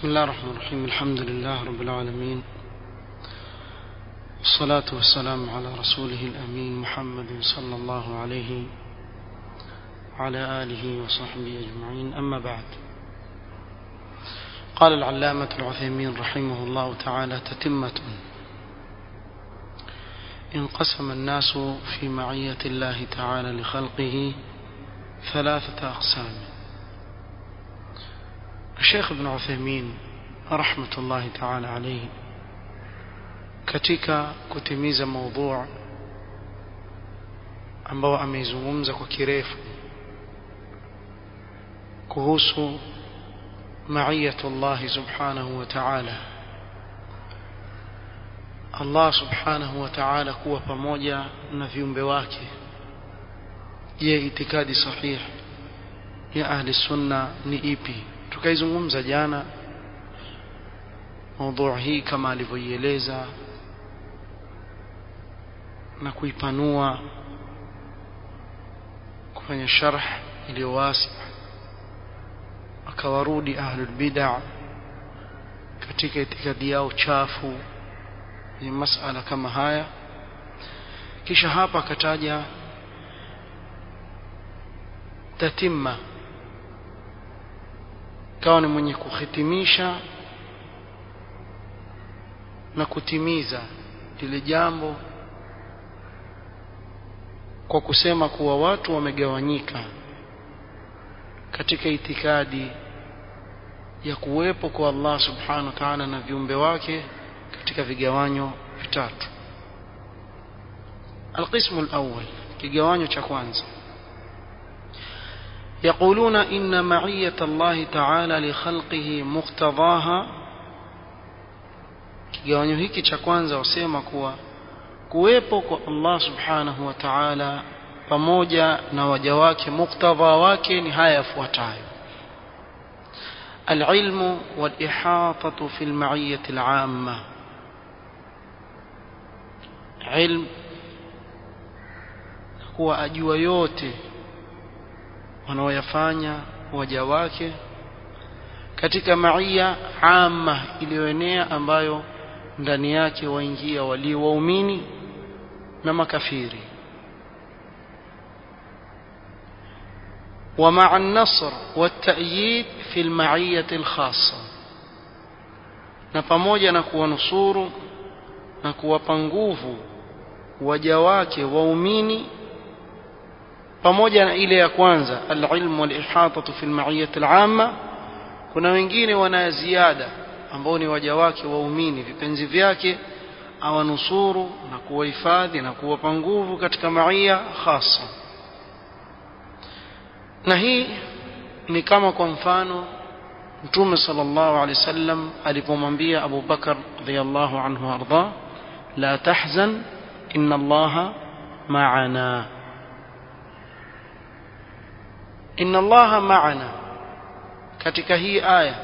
بسم الله الرحمن الرحيم الحمد لله رب العالمين والصلاة والسلام على رسوله الأمين محمد صلى الله عليه وعلى آله وصحبه أجمعين أما بعد قال العلامة العثيمين رحمه الله تعالى تتمة انقسم الناس في معية الله تعالى لخلقه ثلاثة أقسام الشيخ ابن عثيمين رحمة الله تعالى عليه katika kutimiza maudhu ambao ameizungumza kwa kirefu kuhusu maiyatu Allah subhanahu wa ta'ala Allah subhanahu wa ta'ala kuwa pamoja na viumbe wake je itikadi sahihi ya ahli sunna ni ipi tukaizungumza jana maudhu hii kama alivyoieleza na kuipanua kufanya sharh iliyo wasi akawarudi ahlul bid'a katika itikadi yao chafu ni masala kama haya kisha hapa akataja tatimma kawa ni mwenye kuhitimisha na kutimiza lile jambo kwa kusema kuwa watu wamegawanyika katika itikadi ya kuwepo kwa Allah subhanahu wa ta'ala na viumbe wake katika vigawanyo vitatu القسم الأول kigawanyo cha kwanza يقولون إن معية الله تعالى لخلقه مقتضاها kigawanyo hiki cha kwanza wasema kuwa kuwepo kwa Allah subhanahu wa ta'ala pamoja na waja wake muktadha wake ni haya yafuatayo العلم والإحاطة في المعية العامة علم kuwa ajua yote wanaoyafanya waja wake katika maia amma iliyoenea ambayo ndani yake waingia walio waumini na makafiri ومع النصر والتأييد في المعية الخاصة na pamoja na kuwanusuru na kuwapa nguvu waja wake waumini pamoja na ile ya kwanza alilmu walihatatu fi almaiyati alama kuna wengine wana ziada ambao ni waja wake waumini vipenzi vyake awanusuru na kuwahifadhi na kuwapa nguvu katika maia hasa na hii ni kama kwa mfano mtume sallallahu alaihi wasallam alipomwambia Abu Bakar radhiyallahu anhu arda la tahzan inna allaha ma'ana inna allaha ma'ana katika hii aya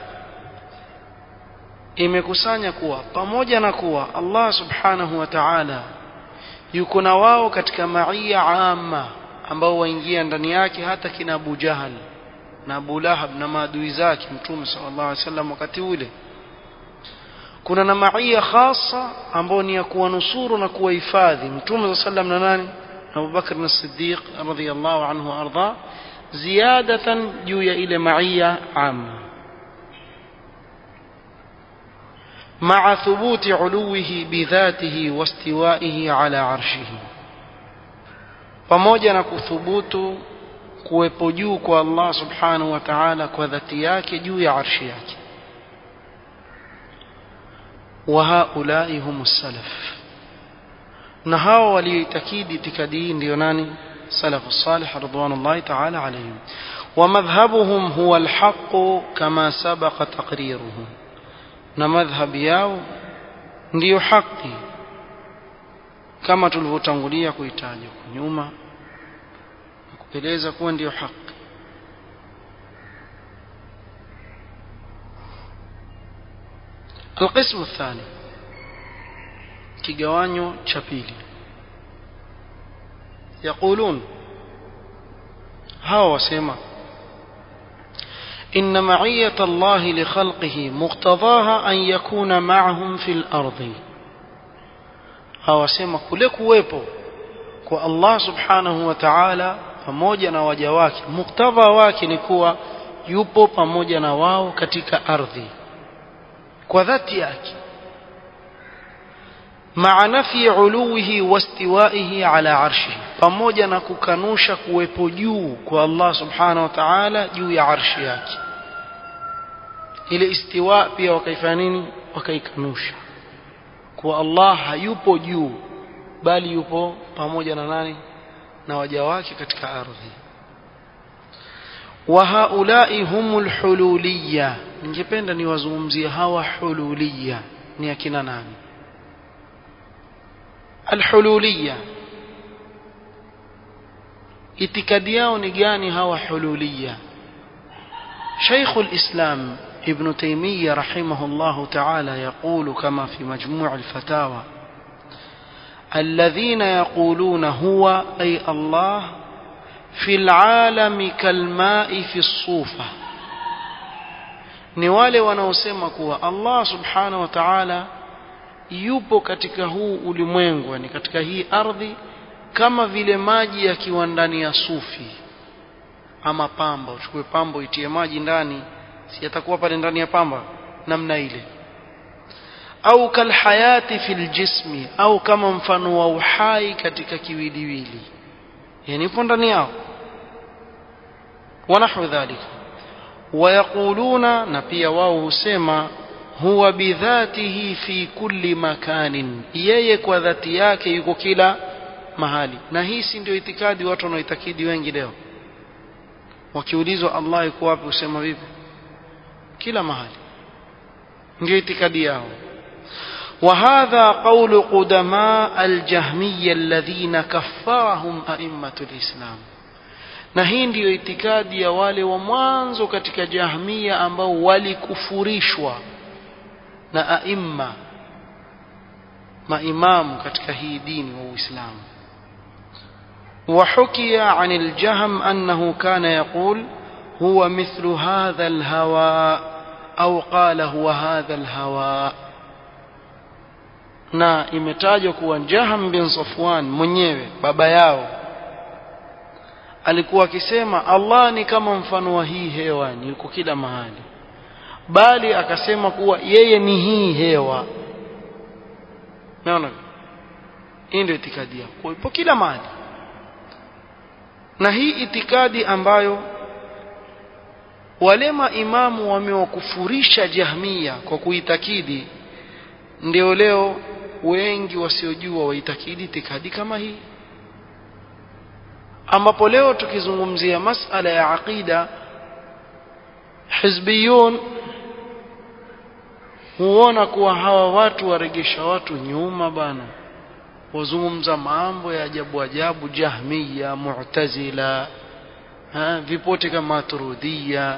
imekusanya kuwa pamoja na kuwa Allah subhanahu wa ta'ala yuko na wao katika maia amma ambao waingia ndani yake hata kina Abu Jahal na Abu Lahab na maadui zake Mtume sallallahu alaihi wasallam wakati ule kuna na maia khasa ambao ni ya kuwanusuru na kuwahifadhi Mtume sallallahu alaihi wasallam na nani Abu Bakr as-Siddiq radhiyallahu anhu arda ziyadatan juu ya ile maia amma مع ثبوت علوه بذاته واستوائه على عرشه pamoja na kuthubutu kuwepo juu kwa Allah subhanahu wa ta'ala kwa dhati yake juu ya arshi yake wa haulai humus salaf na hao walioitakidi itikadi hii ndio nani salafu salih ridwanullahi ta'ala alayhim wa madhhabuhum huwa alhaq kama sabaqa taqriruhu na madhhabi yao ndiyo haki kama tulivyotangulia kuitaja kwa nyuma kupeleza kuwa ndiyo haki القسم الثاني kigawanyo cha pili يقولون hawa wasema إن معية الله لخلقه مقتضاها أن يكون معهم في الأرض awasema kule kuwepo kwa Allah subhanahu wa ta'ala pamoja na waja wake muktadha wake ni kuwa yupo pamoja na wao katika ardhi kwa dhati yake maa nafi uluwihi wastiwaihi ala arshihi pamoja na kukanusha kuwepo juu kwa Allah subhanahu wa ta'ala juu ya arshi yake ile istiwa pia wakaifanya nini wakaikanusha kuwa Allah hayupo juu bali yupo pamoja na nani na waja wake katika ardhi wa haulai humul hululiyya ningependa niwazungumzie hawa hululiyya ni akina nani alhululiyya itikadi yao ni gani hawa hululiyya شيخ الإسلام ابن تيمية رحمه الله تعالى يقول كما في مجموع الفتاوى الذين يقولون هو أي الله في العالم كالماء في الصوفة ni wale wanaosema kuwa Allah subhanahu wa ta'ala yupo katika huu ulimwengu yani katika hii ardhi kama vile maji yakiwa ndani ya sufi ama pamba uchukue pamba itie maji ndani si yatakuwa pale ndani ya pamba namna ile au kalhayati fil jismi au kama mfano wa uhai katika kiwiliwili yani ipo ndani yao wanahu dhalika wayaquluna na pia wao husema huwa bidhatihi fi kulli makanin yeye kwa dhati yake yuko kila mahali na hii si ndio itikadi watu wanaoitakidi wengi leo wakiulizwa Allah yuko wapi usema vipi kila mahali ndio itikadi yao وهذا قول قدماء الجهمية الذين كفرهم أئمة الإسلام na hii ndiyo itikadi ya wale wa mwanzo katika jahmia ambao walikufurishwa na aimma maimamu katika hii dini wa Uislamu وحكي عن الجهم أنه كان يقول هو مثل هذا الهواء أو قال هو هذا الهواء na imetajwa kuwa Jaham bin Safwan mwenyewe baba yao alikuwa akisema Allah ni kama mfano wa hii hewa ni yuko kila mahali bali akasema kuwa yeye ni hii hewa naona hii ndio itikadi yao kwa ipo kila mahali na hii itikadi ambayo wale maimamu wamewakufurisha jahmia kwa kuitakidi ndio leo wengi wasiojua waitakidi itikadi kama hii ambapo leo tukizungumzia masala ya aqida hizbiyun huona kuwa hawa watu waregesha watu nyuma bana wazungumza mambo ya ajabu ajabu jahmiya mu'tazila ha, vipote kama maturidhia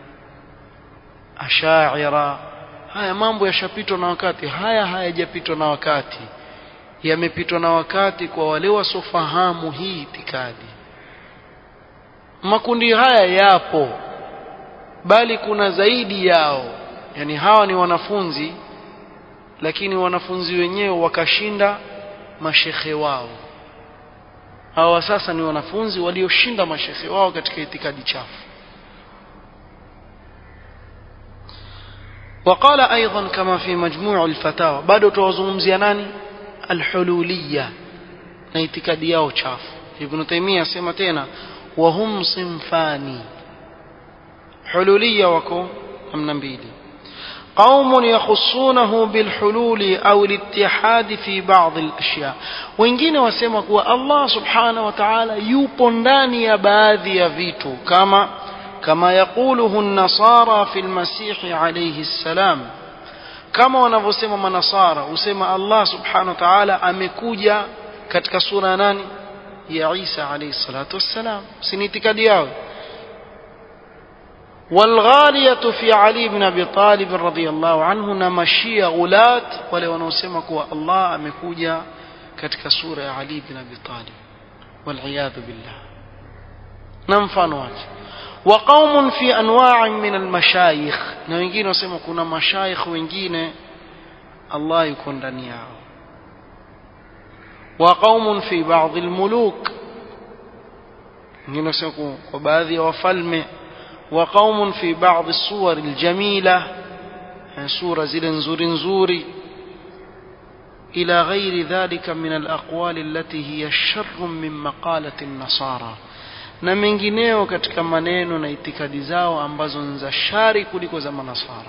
ashaira haya mambo yashapitwa na wakati haya hayajapitwa na wakati yamepitwa na wakati kwa wale wasofahamu hii itikadi makundi haya yapo bali kuna zaidi yao yani hawa ni wanafunzi lakini wanafunzi wenyewe wakashinda mashekhe wao hawa sasa ni wanafunzi walioshinda mashekhe wao katika itikadi chafu وقال أيضا كما في مجموع الفتاوى بعد توزمزي ناني الحلولية نيتكادي yao chafu ابن تيمية asema tena وهم صنفان حلولية wako namna mbili قوم يخصونه بالحلول أو الاتحاد في بعض الأشياء wengine wasema kuwa Allah subhanahu wa ta'ala yupo ndani ya baadhi ya vitu kama كما يقوله النصارى في المسيح عليه السلام kama wanavyosema manasara usema Allah subhanahu wa ta'ala amekuja katika sura nani ya Isa alayhi salatu wassalam si itikadi yao والغالية في علي بن أبي طالب رضي الله عنه نمشي غلات wale wanaosema kuwa Allah amekuja katika sura ya Ali bin Abi Talib والعياذ بالله na mfano wake وقوم في أنواع من المشايخ na wengine wasema kuna mashaikh wengine Allah yuko ndani yao وقوم في بعض الملوك wengine wasema kwa baadhi ya wafalme وقوم في بعض الصور الجميلة sura zile nzuri nzuri إلى غير ذلك من الأقوال التي هي شر من مقالة النصارى na mengineo katika maneno na itikadi zao ambazo ni za shari kuliko za manasara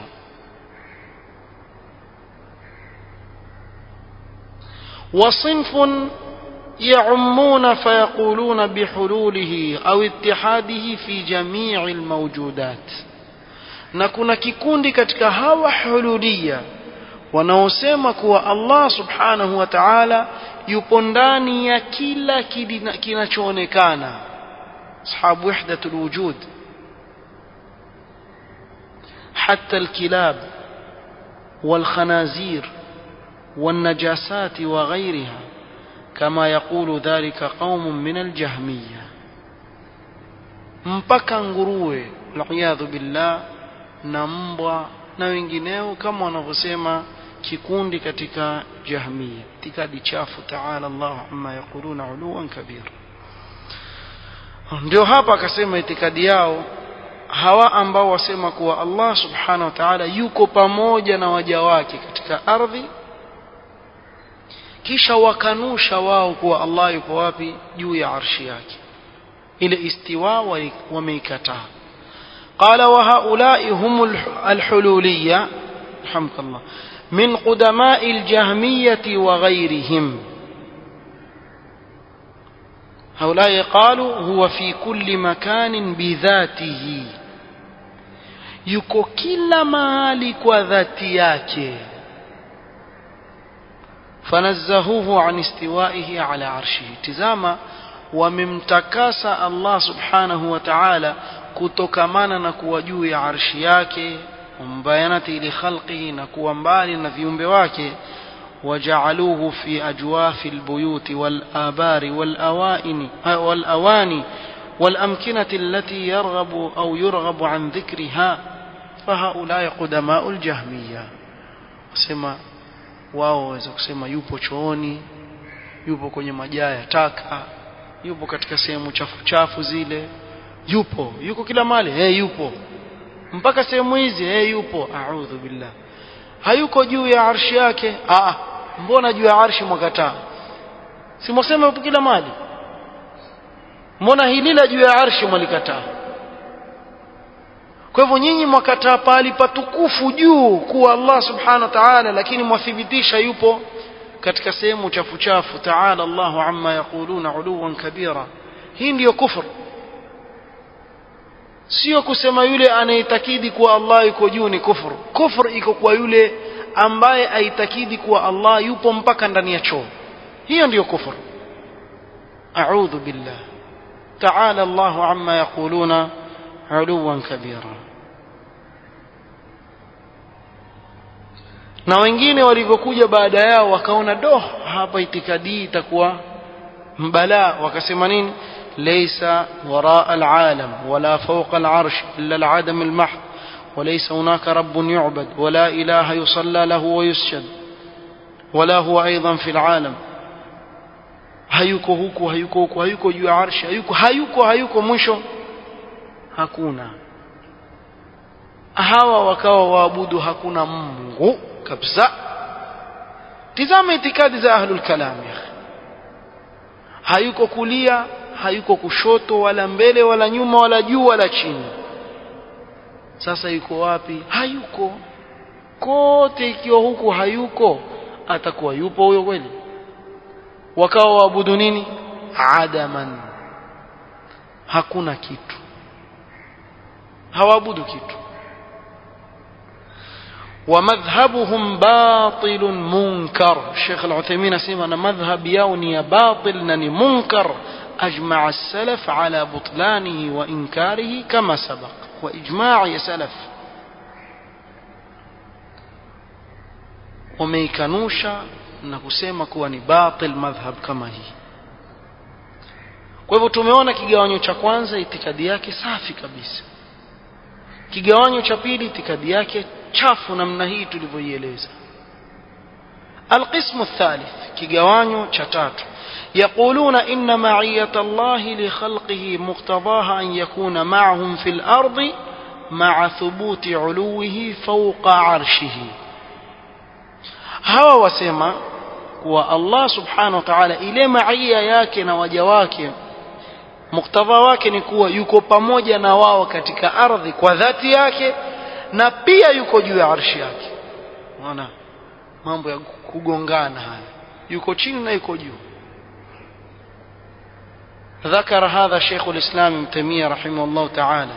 وصنف يعمون فيقولون بحلوله أو اتحاده في جميع الموجودات na kuna kikundi katika hawa hululia wanaosema kuwa Allah subhanahu wa ta'ala yupo ndani ya kila kinachoonekana أصحاب وحدة الوجود حتى الكلاب والخنازير والنجاسات وغيرها كما يقول ذلك قوم من الجهمية mpaka nguruwe waliyadhu billah na mbwa na wengineo kama wanavyosema kikundi katika jahmia itikadi chafu taala Allah amma yaquluna uluwan kabira ndio hapa akasema itikadi yao hawa ambao wasema kuwa Allah subhanahu wa ta'ala yuko pamoja na waja wake katika ardhi kisha wakanusha wao kuwa Allah yuko wapi juu ya arshi yake ile istiwa wameikataa قال وهؤلاء هم الحلولية رحمك الله من قدماء الجهمية وغيرهم هؤلاء قالوا هو في كل مكان بذاته yuko kila mahali kwa dhati yake fanazzahuhu an istiwaihi ala arshihi tizama wamemtakasa Allah subhanahu wa ta'ala kutokamana na kuwa juu ya arshi yake umbayanati li khalqihi na kuwa mbali na viumbe wake وجعلوه في أجواف البيوت والآبار والأوائن والأواني والأمكنة التي يرغب أو يرغب عن ذكرها فهؤلاء قدماء الجهمية سما wao waweza kusema yupo chooni yupo kwenye majaa ya taka yupo katika sehemu chafu chafu zile yupo yuko kila mahali hey, yupo mpaka sehemu hizi hey, yupo a'udhu billah hayuko juu ya arshi yake ah mbona juu ya arshi mwakataa si mwasema yupo kila mahali mbona hili la juu ya arshi mwalikataa kwa hivyo nyinyi mwakataa pahali patukufu juu kuwa Allah subhanahu wa ta'ala lakini mwathibitisha yupo katika sehemu chafu chafu ta'ala Allahu amma yaquluna uluwan kabira hii ndiyo kufur sio kusema yule anayetakidi kuwa Allah yuko juu ni kufur kufur iko kwa yule ambaye aitakidi kuwa Allah yupo mpaka ndani ya choo hiyo ndiyo kufur a'udhu billah ta'ala Allahu amma yaquluna uluwan kabira na wengine walivyokuja baada yao wakaona do hapa itikadi itakuwa mbalaa wakasema nini ليس وراء العالم ولا فوق العرش إلا العدم المحض وليس هناك رب يعبد ولا إله يصلى له ويسجد ولا هو أيضا في العالم hayuko huku hayuko huku hayuko juu ya arshi hayuko hayuko hayuko mwisho hakuna hawa wakawa waabudu hakuna mungu kabisa tizama itikadi za ahlul kalam hayuko kulia hayuko kushoto wala mbele wala nyuma wala juu wala chini sasa yuko wapi hayuko kote ikiwa huku hayuko atakuwa yupo huyo kweli wakawa waabudu nini adaman hakuna kitu hawaabudu kitu ومذهبهم باطل منكر الشيخ العثيمين اسمع أن مذهب يوني باطل نني منكر أجمع السلف على بطلانه وإنكاره كما سبق وإجماع يا سلف وميكنوشا na kusema kuwa ni batil madhhab kama hii kwa hivyo tumeona kigawanyo cha kwanza itikadi yake safi kabisa kigawanyo cha pili itikadi yake chafu namna hii tulivyoieleza القسم الثالث كيغوانيو تشاتات يقولون إن معية الله لخلقه مقتضاها أن يكون معهم في الأرض مع ثبوت علوه فوق عرشه هوا وسيما kuwa Allah subhanahu wa ta'ala ile maia yake na waja wake muktadha wake ni kuwa yuko pamoja na wao katika ardhi kwa dhati yake na pia yuko juu ya arshi yake unaona mambo ya kugongana haya yuko chini na yuko juu ذكر هذا شيخ الإسلام ابن تيمية رحمه الله تعالى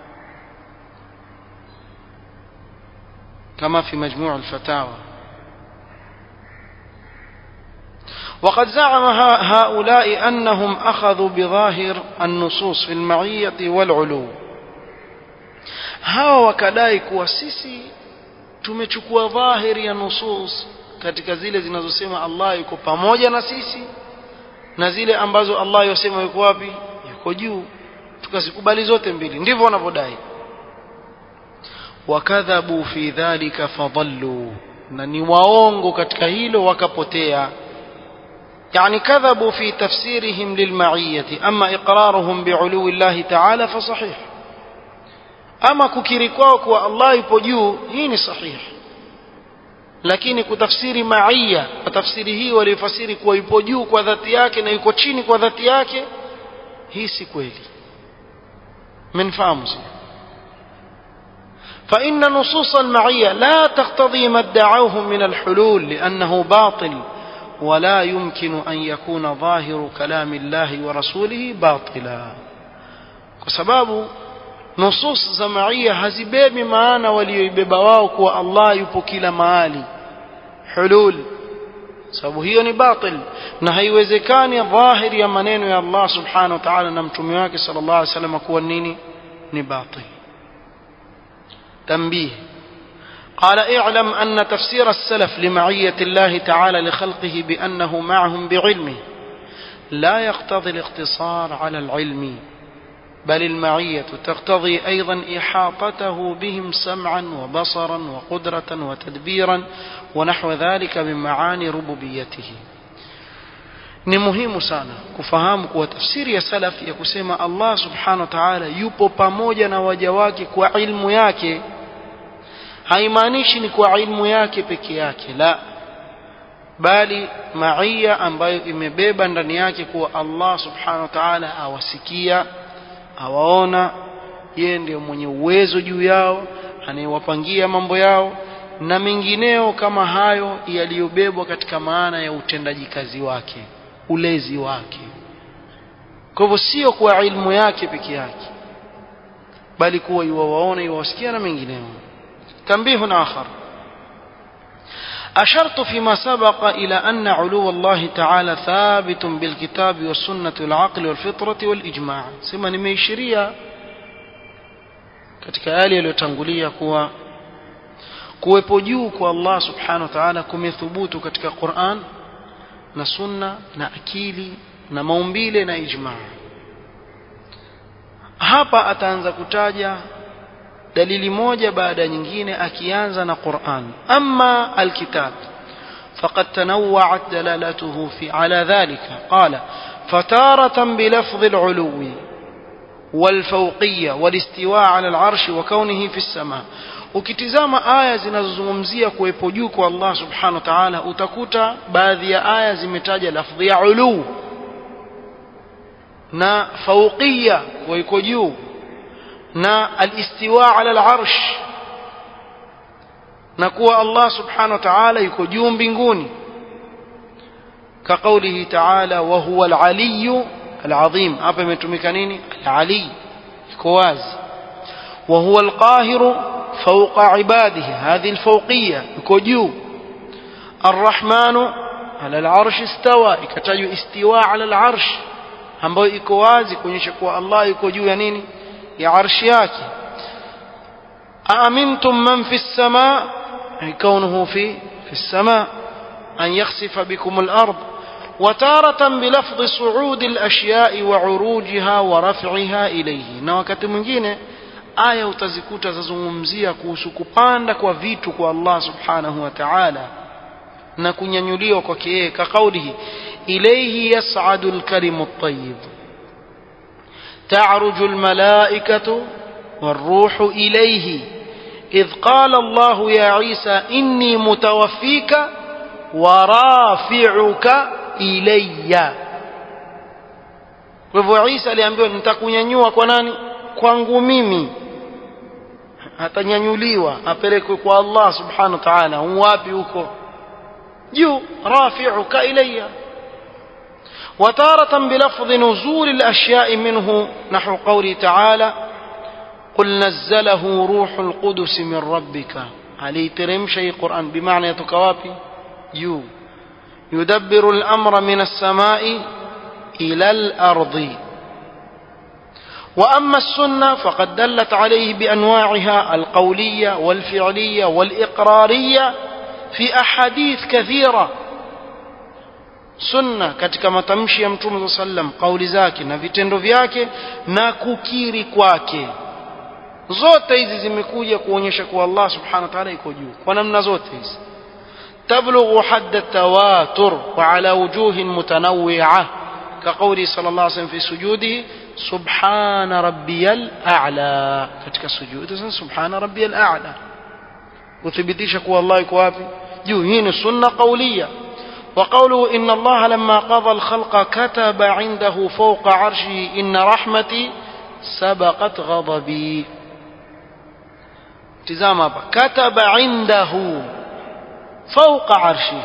كما في مجموع الفتاوى وقد زعم هؤلاء أنهم أخذوا بظاهر النصوص في المعية والعلو hawa wakadai kuwa sisi tumechukua dhahiri ya nusus katika zile zinazosema Allah yuko pamoja na sisi na zile ambazo Allah yosema yuko wapi yuko juu tukazikubali zote mbili ndivyo wanavyodai wakadhabu fi dhalika fadallu na ni waongo katika hilo wakapotea يعني كذبوا في تفسيرهم للمعية أما إقرارهم بعلو الله تعالى فصحيح أما ككيركوك والله يبجو هين صحيح lakini kutafsiri maia kwa tafsiri hii waliofasiri kuwa yupo juu kwa dhati yake na yuko chini kwa dhati yake hii si kweli منفهم فإن نصوص المعية لا تقتضي ما ادعوه من الحلول لأنه باطل ولا يمكن أن يكون ظاهر كلام الله ورسوله باطلا وسباب nusus za maia hazibebi maana walioibeba wao kuwa Allah yupo kila mahali hulul sababu hiyo ni batil na haiwezekani dhahiri ya maneno ya Allah subhanahu wa ta'ala na mtume wake sallallahu alaihi wasallam kuwa nini ni batil تنبيه قال اعلم أن تفسير السلف لمعية الله تعالى لخلقه بأنه معهم بعلمه لا يقتضي الاقتصار على العلم بل المعية تقتضي أيضا إحاطته بهم سمعا وبصرا وقدرة وتدبيرا ونحو ذلك من معاني ربوبيته ni muhimu sana kufahamu kuwa tafsiri ya salaf ya kusema Allah subhanahu wa ta'ala yupo pamoja na waja wake kwa ilmu yake haimaanishi ni kwa ilmu yake peke yake la bali maia ambayo imebeba ndani yake kuwa Allah subhanahu wa ta'ala awasikia awaona yeye ndiyo mwenye uwezo juu yao anayewapangia mambo yao na mengineo kama hayo yaliyobebwa katika maana ya utendaji kazi wake ulezi wake kwa hivyo sio kwa ilmu yake peke yake bali kuwa yuwawaona yuwasikia na mengineo تنبيه آخر أشرت فيما سبق إلى أن علو الله تعالى ثابت بالكتاب والسنة والعقل والفطرة والإجماع سما nimeishiria katika yale yaliyotangulia kuwa kuwepo juu kwa Allah subhanahu wa ta'ala kumethubutu katika Qur'an na sunna na akili na maumbile na ijmaa hapa ataanza kutaja dalili moja baada ya nyingine akianza na Qur'an amma alkitab فقد تنوعت دلالته في على ذلك قال فتارة بلفظ العلو والفوقية والاستواء على العرش وكونه في السماء ukitizama aya zinazozungumzia kuwepo juu kwa Allah subhanahu wa ta'ala utakuta baadhi ya aya zimetaja lafdhi ya ulu na fauqiyya kwa iko juu na alistiwa ala al-arsh na kuwa Allah subhanahu wa ta'ala yuko juu mbinguni كقوله تعالى وهو العلي العظيم hapa imetumika nini al-ali iko wazi وهو القاهر فوق عباده هذه الفوقية يكو جuu الرحمن على العرش استوى ikatajwa استواء على العرش ambayo iko wazi kuonyesha kuwa Allah yuko juu ya nini ya arshi yake أأمنتم من في السماء أي كونه في في السماء أن يخسف بكم الأرض وتارة بلفظ صعود الأشياء وعروجها ورفعها إليه na wakati mwingine aya utazikuta zazungumzia kuhusu kupanda kwa vitu kwa Allah subhanahu wa ta'ala na kunyanyuliwa kwake yeye ka kaulihi ilayhi yas'adu al-kalimu at-tayyib ta'ruju al-mala'ikatu والروح إليه إذ قال الله يا عيسى إني متوفيك ورافعك إلي kwa hivyo Isa aliambiwa nitakunyanyua kwa nani kwangu mimi atanyanyuliwa apelekwe kwa Allah subhanahu wa ta'ala wapi huko juu rafi'uka ilayya وتارة بلفظ نزول الأشياء منه نحو قوله تعالى قل نزله روح القدس من ربك عليه ترم شيء قرآن بمعنى يتكوابي يو يدبر الأمر من السماء إلى الأرض وأما السنة فقد دلت عليه بأنواعها القولية والفعلية والإقرارية في أحاديث كثيرة sunna katika matamshi ya mtume saa sallam kauli zake na vitendo vyake na kukiri kwake zote hizi zimekuja kuonyesha kuwa Allah subhanahu wa ta'ala iko juu kwa namna zote hizi تبلغ حد التواتر وعلى وجوه متنوعة كقوله صلى الله عليه وسلم في سجوده سبحان ربي الأعلى كتك السجود سبحان ربي الأعلى وثبتيش كو الله يكو وابي جوهين السنة قولية وقوله إن الله لما قضى الخلق كتب عنده فوق عرشه إن رحمتي سبقت غضبي تزام كتب عنده فوق عرشه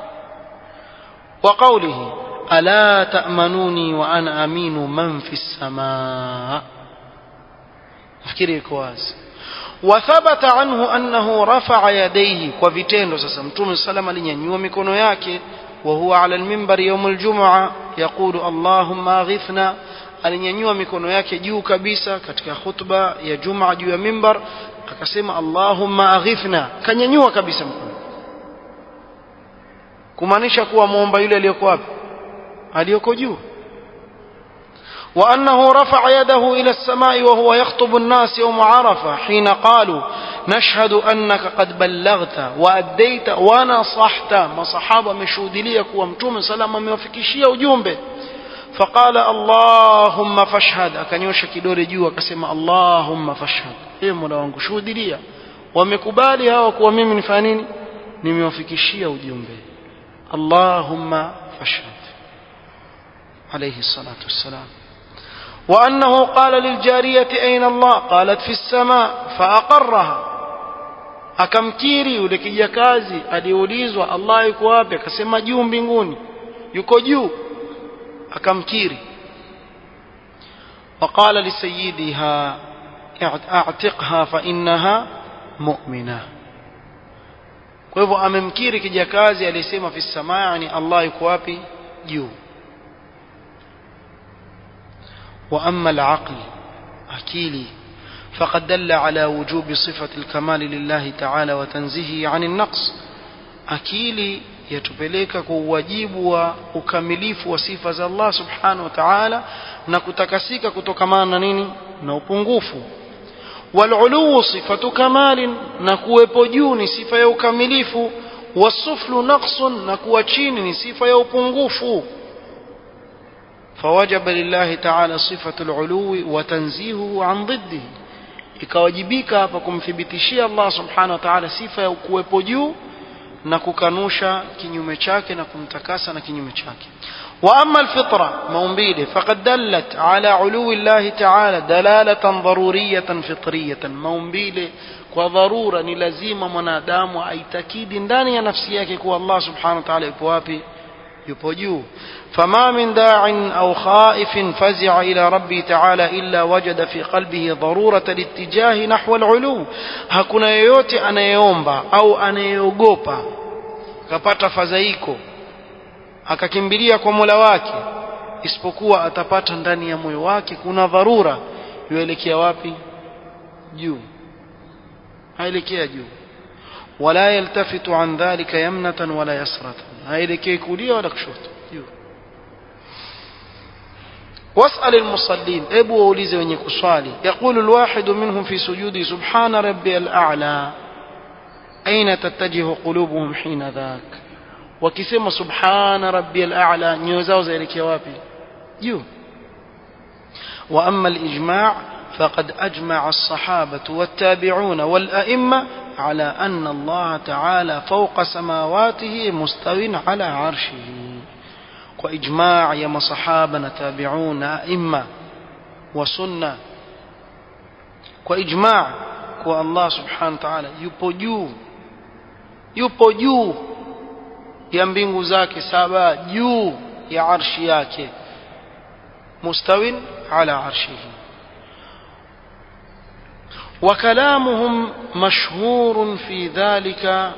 وقوله ألا تأمنوني وأنا أمين من في السماء افكري كواز وثبت عنه أنه رفع يديه وفيتين سسا متوم السلام لنينيو مكونو yake وهو على المنبر يوم الجمعة يقول اللهم أغثنا alinyanyua mikono yake juu kabisa katika khutba ya Juma juu ya mimbar akasema Allahumma aghithna kanyanyua kabisa mkono kumaanisha kuwa muomba yule aliyoko wapi aliyoko juu وأنه رفع يده إلى السماء وهو يخطب الناس يوم عرفة حين قالوا نشهد أنك قد بلغت وأديت ونصحت ما صحابة مشهود لي ومتوم سلام موفكشية وجنبه فقال اللهم فاشهد akanyosha kidole juu akasema Allahumma fashhad ee Mola wangu shuhudia wamekubali hawa kuwa mimi nifanya nini nimewafikishia ujumbe Allahumma fashhad عليه الصلاة والسلام وأنه قال للجارية أين الله قالت في السماء فأقرها akamkiri yule kijakazi aliulizwa Allah yuko wapi akasema juu mbinguni yuko juu akamkiri وقال لسيدها اعتقها فإنها مؤمنة kwa hivyo amemkiri kijakazi aliyesema fi samaa yani Allah yuko wapi juu وأما العقل أكيلي فقد دل على وجوب صفة الكمال لله تعالى وتنزيهه عن النقص أكيلي yatupeleka kwa uwajibu wa ukamilifu wa sifa za Allah subhanahu wa ta'ala na kutakasika kutokamana na nini na upungufu walulu sifatu kamalin na kuwepo juu ni sifa ya ukamilifu wasuflu naqsun na kuwa chini ni sifa ya upungufu فوجب لله تعالى صفة العلو وتنزيهه عن ضده ikawajibika hapa kumthibitishia Allah subhanahu wa ta'ala sifa ya kuwepo juu na kukanusha kinyume chake na kumtakasa na kinyume chake wa amma alfitra maumbile faqad dallat ala uluwi Allah ta'ala dalalatan daruriyatan fitriyatan maumbile kwa dharura ni lazima mwanadamu aitakidi ndani ya nafsi yake kuwa Allah subhanahu wa ta'ala yupo wapi yupo juu فما من داع أو خائف فزع إلى ربي تعالى إلا وجد في قلبه ضرورة الاتجاه نحو العلو hakuna yeyote anayeomba au anayeogopa akapata fadhaiko akakimbilia kwa Mola wake isipokuwa atapata ndani ya moyo wake kuna dharura yuelekea wapi juu haelekea juu wala yaltafitu an dhalika yamnatan wala yasratan haelekei kulia wala kushoto juu واسأل المصلين ابو ووليزه wenye kuswali يقول الواحد منهم في سجوده سبحان ربي الأعلى أين تتجه قلوبهم حين ذاك wakisema subhana rabbiyal a'la nyoyo zao zaelekea wapi juu wa amma al-ijma' faqad ajma'a as-sahabatu wat-tabi'una wal-a'imma ala anna Allah ta'ala fawqa samawatihi mustawin ala 'arshihi kwa ijma' ya masahaba na tabi'un na a'imma wa sunna kwa ijma' kwa Allah subhanahu wa ta'ala yupo juu yupo juu ya mbingu zake saba juu ya arshi yake mustawin ala arshihi وكلامهم مشهور في ذلك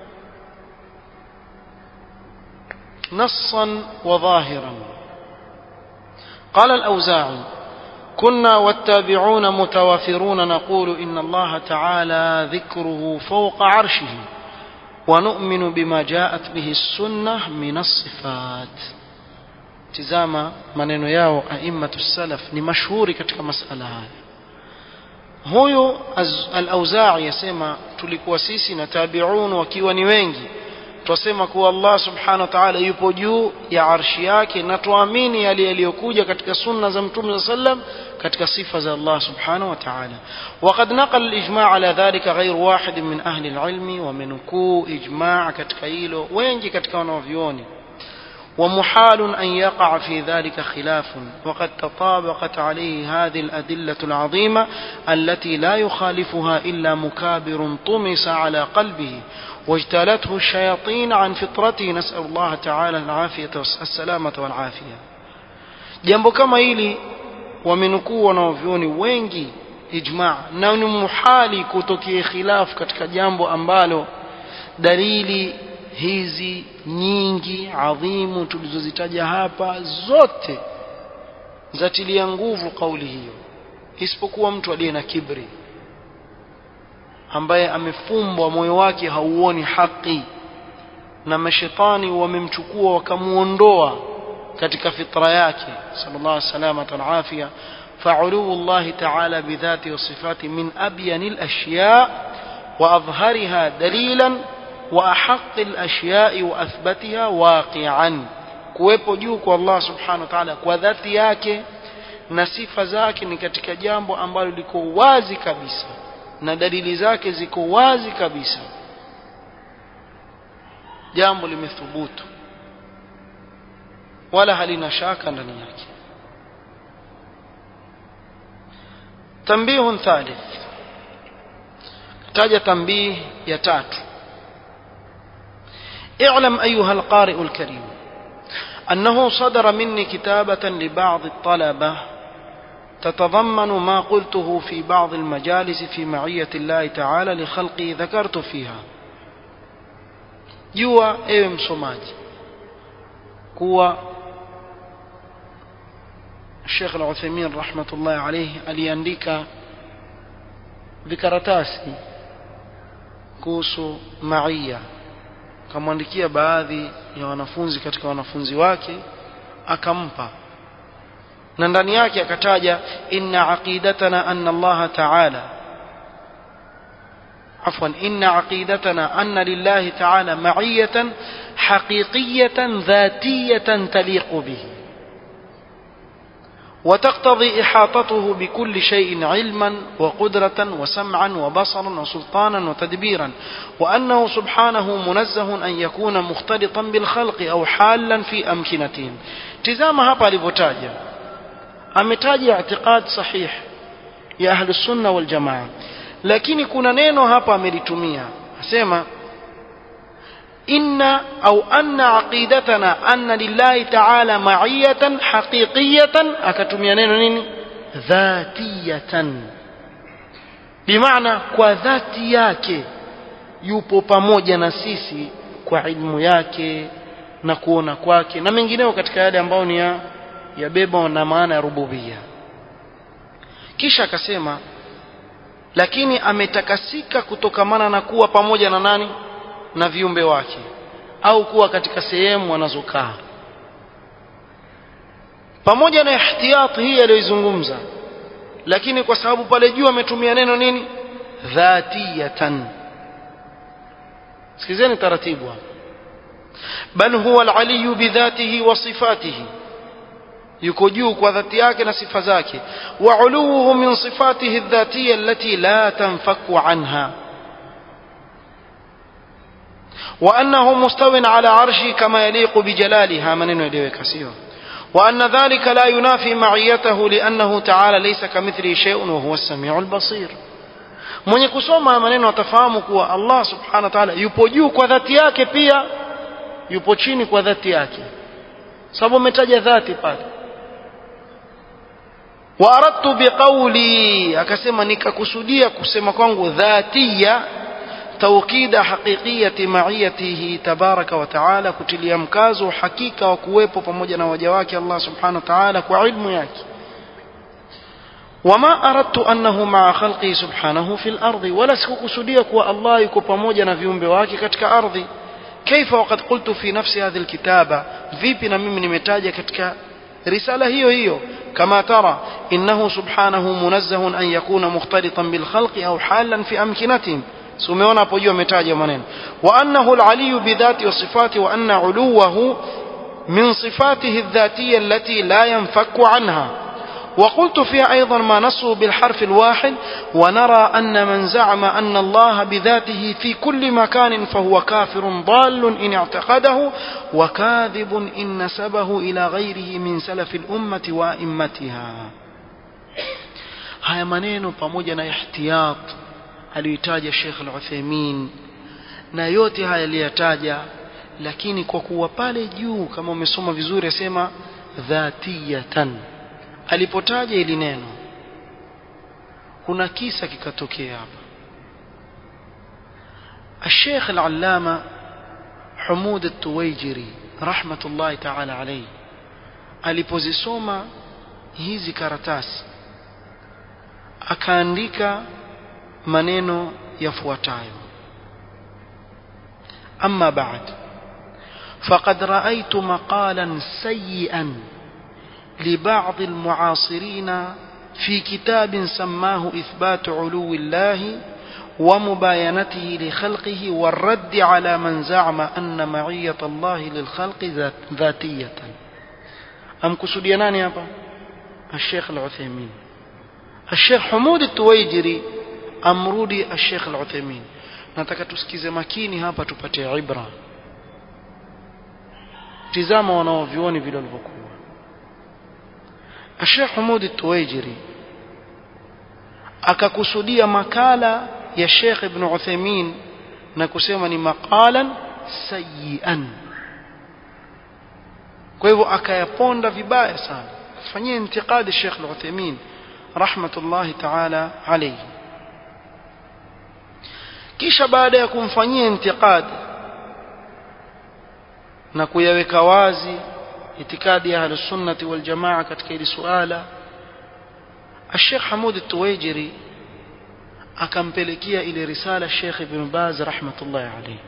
نصا وظاهرا قال الأوزاعي كنا والتابعون متوافرون نقول إن الله تعالى ذكره فوق عرشه ونؤمن بما جاءت به السنة من الصفات تزاما maneno yao a'immatu salaf ni mashuhuri katika masala haya huyo al-Auza'i yasema tulikuwa sisi na tabi'un wakiwa ni wengi twasema kuwa Allah subhanahu wa ta'ala yupo juu ya arshi yake na tuamini yale yaliyokuja katika sunna za mtume sallam katika sifa za Allah subhanahu wa ta'ala وقد نقل الإجماع على ذلك غير واحد من أهل العلم ومنكو إجماع katika hilo wengi katika wanavyuoni ومحال أن يقع في ذلك خلاف وقد تطابقت عليه هذه الأدلة العظيمة التي لا يخالفها إلا مكابر طمس على قلبه واجتالته الشياطين عن فطرته نسأل الله تعالى العافية السلامة والعافية jambo kama hili wamenukuu wanaovyoni wengi ijma na ni muhali kutokea khilaf katika jambo ambalo dalili hizi nyingi adhimu tulizozitaja hapa zote zatilia nguvu kauli hiyo isipokuwa mtu aliye na kibri ambaye amefumbwa moyo wake hauoni haki na mashetani wamemchukua wakamuondoa katika fitra yake sallallahu alaihi wasallam alafia فعلو الله تعالى بذاته وصفاته من أبين الأشياء وأظهرها دليلا وأحق الأشياء وأثبتها واقعا kuwepo juu kwa Allah subhanahu wa ta'ala kwa dhati yake na sifa zake ni katika jambo ambalo liko wazi kabisa na dalili zake ziko wazi kabisa jambo limethubutu wala halina shaka ndani yake تنبيه ثالث تاج تنبيه يتات اعلم أيها القارئ الكريم أنه صدر مني كتابة لبعض الطلبة تتضمن ما قلته في بعض المجالس في معية الله تعالى لخلقه ذكرت فيها جوا ايوه msomaji kuwa Sheikh Al-Uthaymeen rahmatullahi alayhi aliandika vikaratasi kuhusu maia akamwandikia baadhi ya wanafunzi katika wanafunzi wake akampa na ndani yake akataja inna aqidatana anna Allah ta'ala عفوا إن عقيدتنا أن لله تعالى معية حقيقية ذاتية تليق به وتقتضي إحاطته بكل شيء علما وقدرة وسمعا وبصرا وسلطانا وتدبيرا وأنه سبحانه منزه أن يكون مختلطا بالخلق أو حالا في أمكنتهم تزام هابا لبتاجة أمتاجة اعتقاد صحيح يا أهل السنة والجماعة lakini kuna neno hapa amelitumia asema inna au anna aqidatana anna lillahi ta'ala ma'iyatan haqiqiyatan akatumia neno nini dhatiyatan bimaana kwa dhati yake yupo pamoja na sisi kwa ilmu yake na kuona kwake na mengineo katika yale ambayo ni ya yabeba na maana ya rububia kisha akasema lakini ametakasika kutokamana na kuwa pamoja na nani na viumbe wake au kuwa katika sehemu wanazokaa pamoja na ihtiyat hii aliyoizungumza lakini kwa sababu pale juu ametumia neno nini dhatiyatan sikizeni taratibu hapa bal huwa al-aliyu bidhatihi wa sifatihi yuko juu kwa dhati yake na sifa zake wa uluhu min sifatihi adh-dhatiyya allati la tanfaku anha وأنه مستو على عرشه كما يليق بجلالها من يليك سيوه وأن ذلك لا ينافي معيته لأنه تعالى ليس كمثله شيء وهو السميع البصير mwenye kusoma maneno atafahamu kuwa Allah subhanahu wa ta'ala yupo juu kwa dhati yake pia yupo chini kwa dhati yake sababu umetaja dhati pale wa aradtu biqawli akasema nikakusudia kusema kwangu dhatiya توكيد حقيقية معيته تبارك وتعالى كتليا مكازو حقيقة وكويبو pamoja na waja wake Allah subhanahu wa ta'ala kwa ilmu yake وما أردت أنه مع خلقه سبحانه في الأرض ولا سكوكسوديا كوا الله يكو pamoja na viumbe wake katika ardhi كيف وقد قلت في نفس هذه الكتابة vipi na mimi nimetaja katika risala hiyo hiyo كما ترى إنه سبحانه منزه أن يكون مختلطا بالخلق أو حالا في أمكنتهم si umeona hapo juu ametaja maneno wa annahu al-aliyu bidhati wa sifati wa anna uluwahu min sifatihi adh-dhatiyya allati la yanfaku anha وقلت فيها أيضا ما نصه بالحرف الواحد ونرى أن من زعم أن الله بذاته في كل مكان فهو كافر ضال إن اعتقده وكاذب إن نسبه إلى غيره من سلف الأمة وأئمتها هيا منين pamoja احتياط aliyoitaja Sheikh Al-Uthaymeen na yote haya aliyataja lakini kwa kuwa pale juu kama umesoma vizuri asema dhatiyatan alipotaja ili neno kuna kisa kikatokea hapa الشيخ العلامة حمود التويجري رحمة الله تعالى عليه alipozisoma hizi karatasi akaandika maneno yafuatayo أما بعد فقد رأيت مقالا سيئا لبعض المعاصرين في كتاب سماه إثبات علو الله ومباينته لخلقه والرد على من زعم أن معية الله للخلق ذاتية أم كسوديانان يا الشيخ العثيمين الشيخ حمود التويجري amrudi Sheikh Al-Uthaymeen nataka tusikize makini hapa tupate ibra tizama wanaovioni vile walivyokuwa Sheikh Humud At-Tuwaijiri akakusudia makala ya Sheikh Ibn Uthaymeen na kusema ni maqalan sayyian kwa hivyo akayaponda vibaya sana fanyie intiqadi Sheikh Al-Uthaymeen rahmatullahi ta'ala alayhi kisha baada ya kumfanyia intiqad na kuyaweka wazi itikadi ya ahlusunnati waljamaa katika hili suala الشيخ حمود التويجري akampelekea ile risala Sheikh Ibn Baz rahmatullah alayhi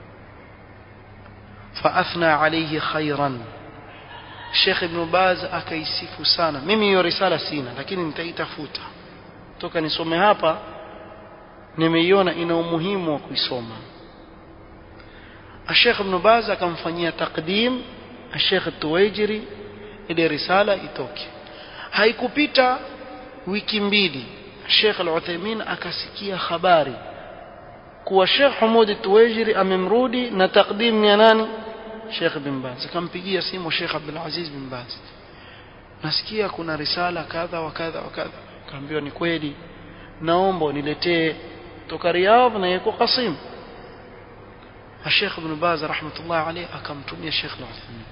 فاثنى عليه خيرا Sheikh Ibn Baz akaisifu sana mimi hiyo risala sina lakini nitaitafuta toka nisome hapa nimeiona ina umuhimu wa kuisoma Sheikh Ibn Baz akamfanyia takdim Sheikh Tuwaijiri ile risala itoke haikupita wiki mbili Sheikh Al-Uthaymeen akasikia habari kuwa Sheikh Hamud Tuwaijiri amemrudi na takdim ya nani Sheikh bin Baz akampigia simu Sheikh Abdul Aziz bin Baz nasikia kuna risala kadha wa kadha wa kadha kaambiwa ni kweli naomba niletee toka Riyadh na yuko Qasim Sheikh Ibn Baz rahmatullah alayhi akamtumia Sheikh Al-Uthaymeen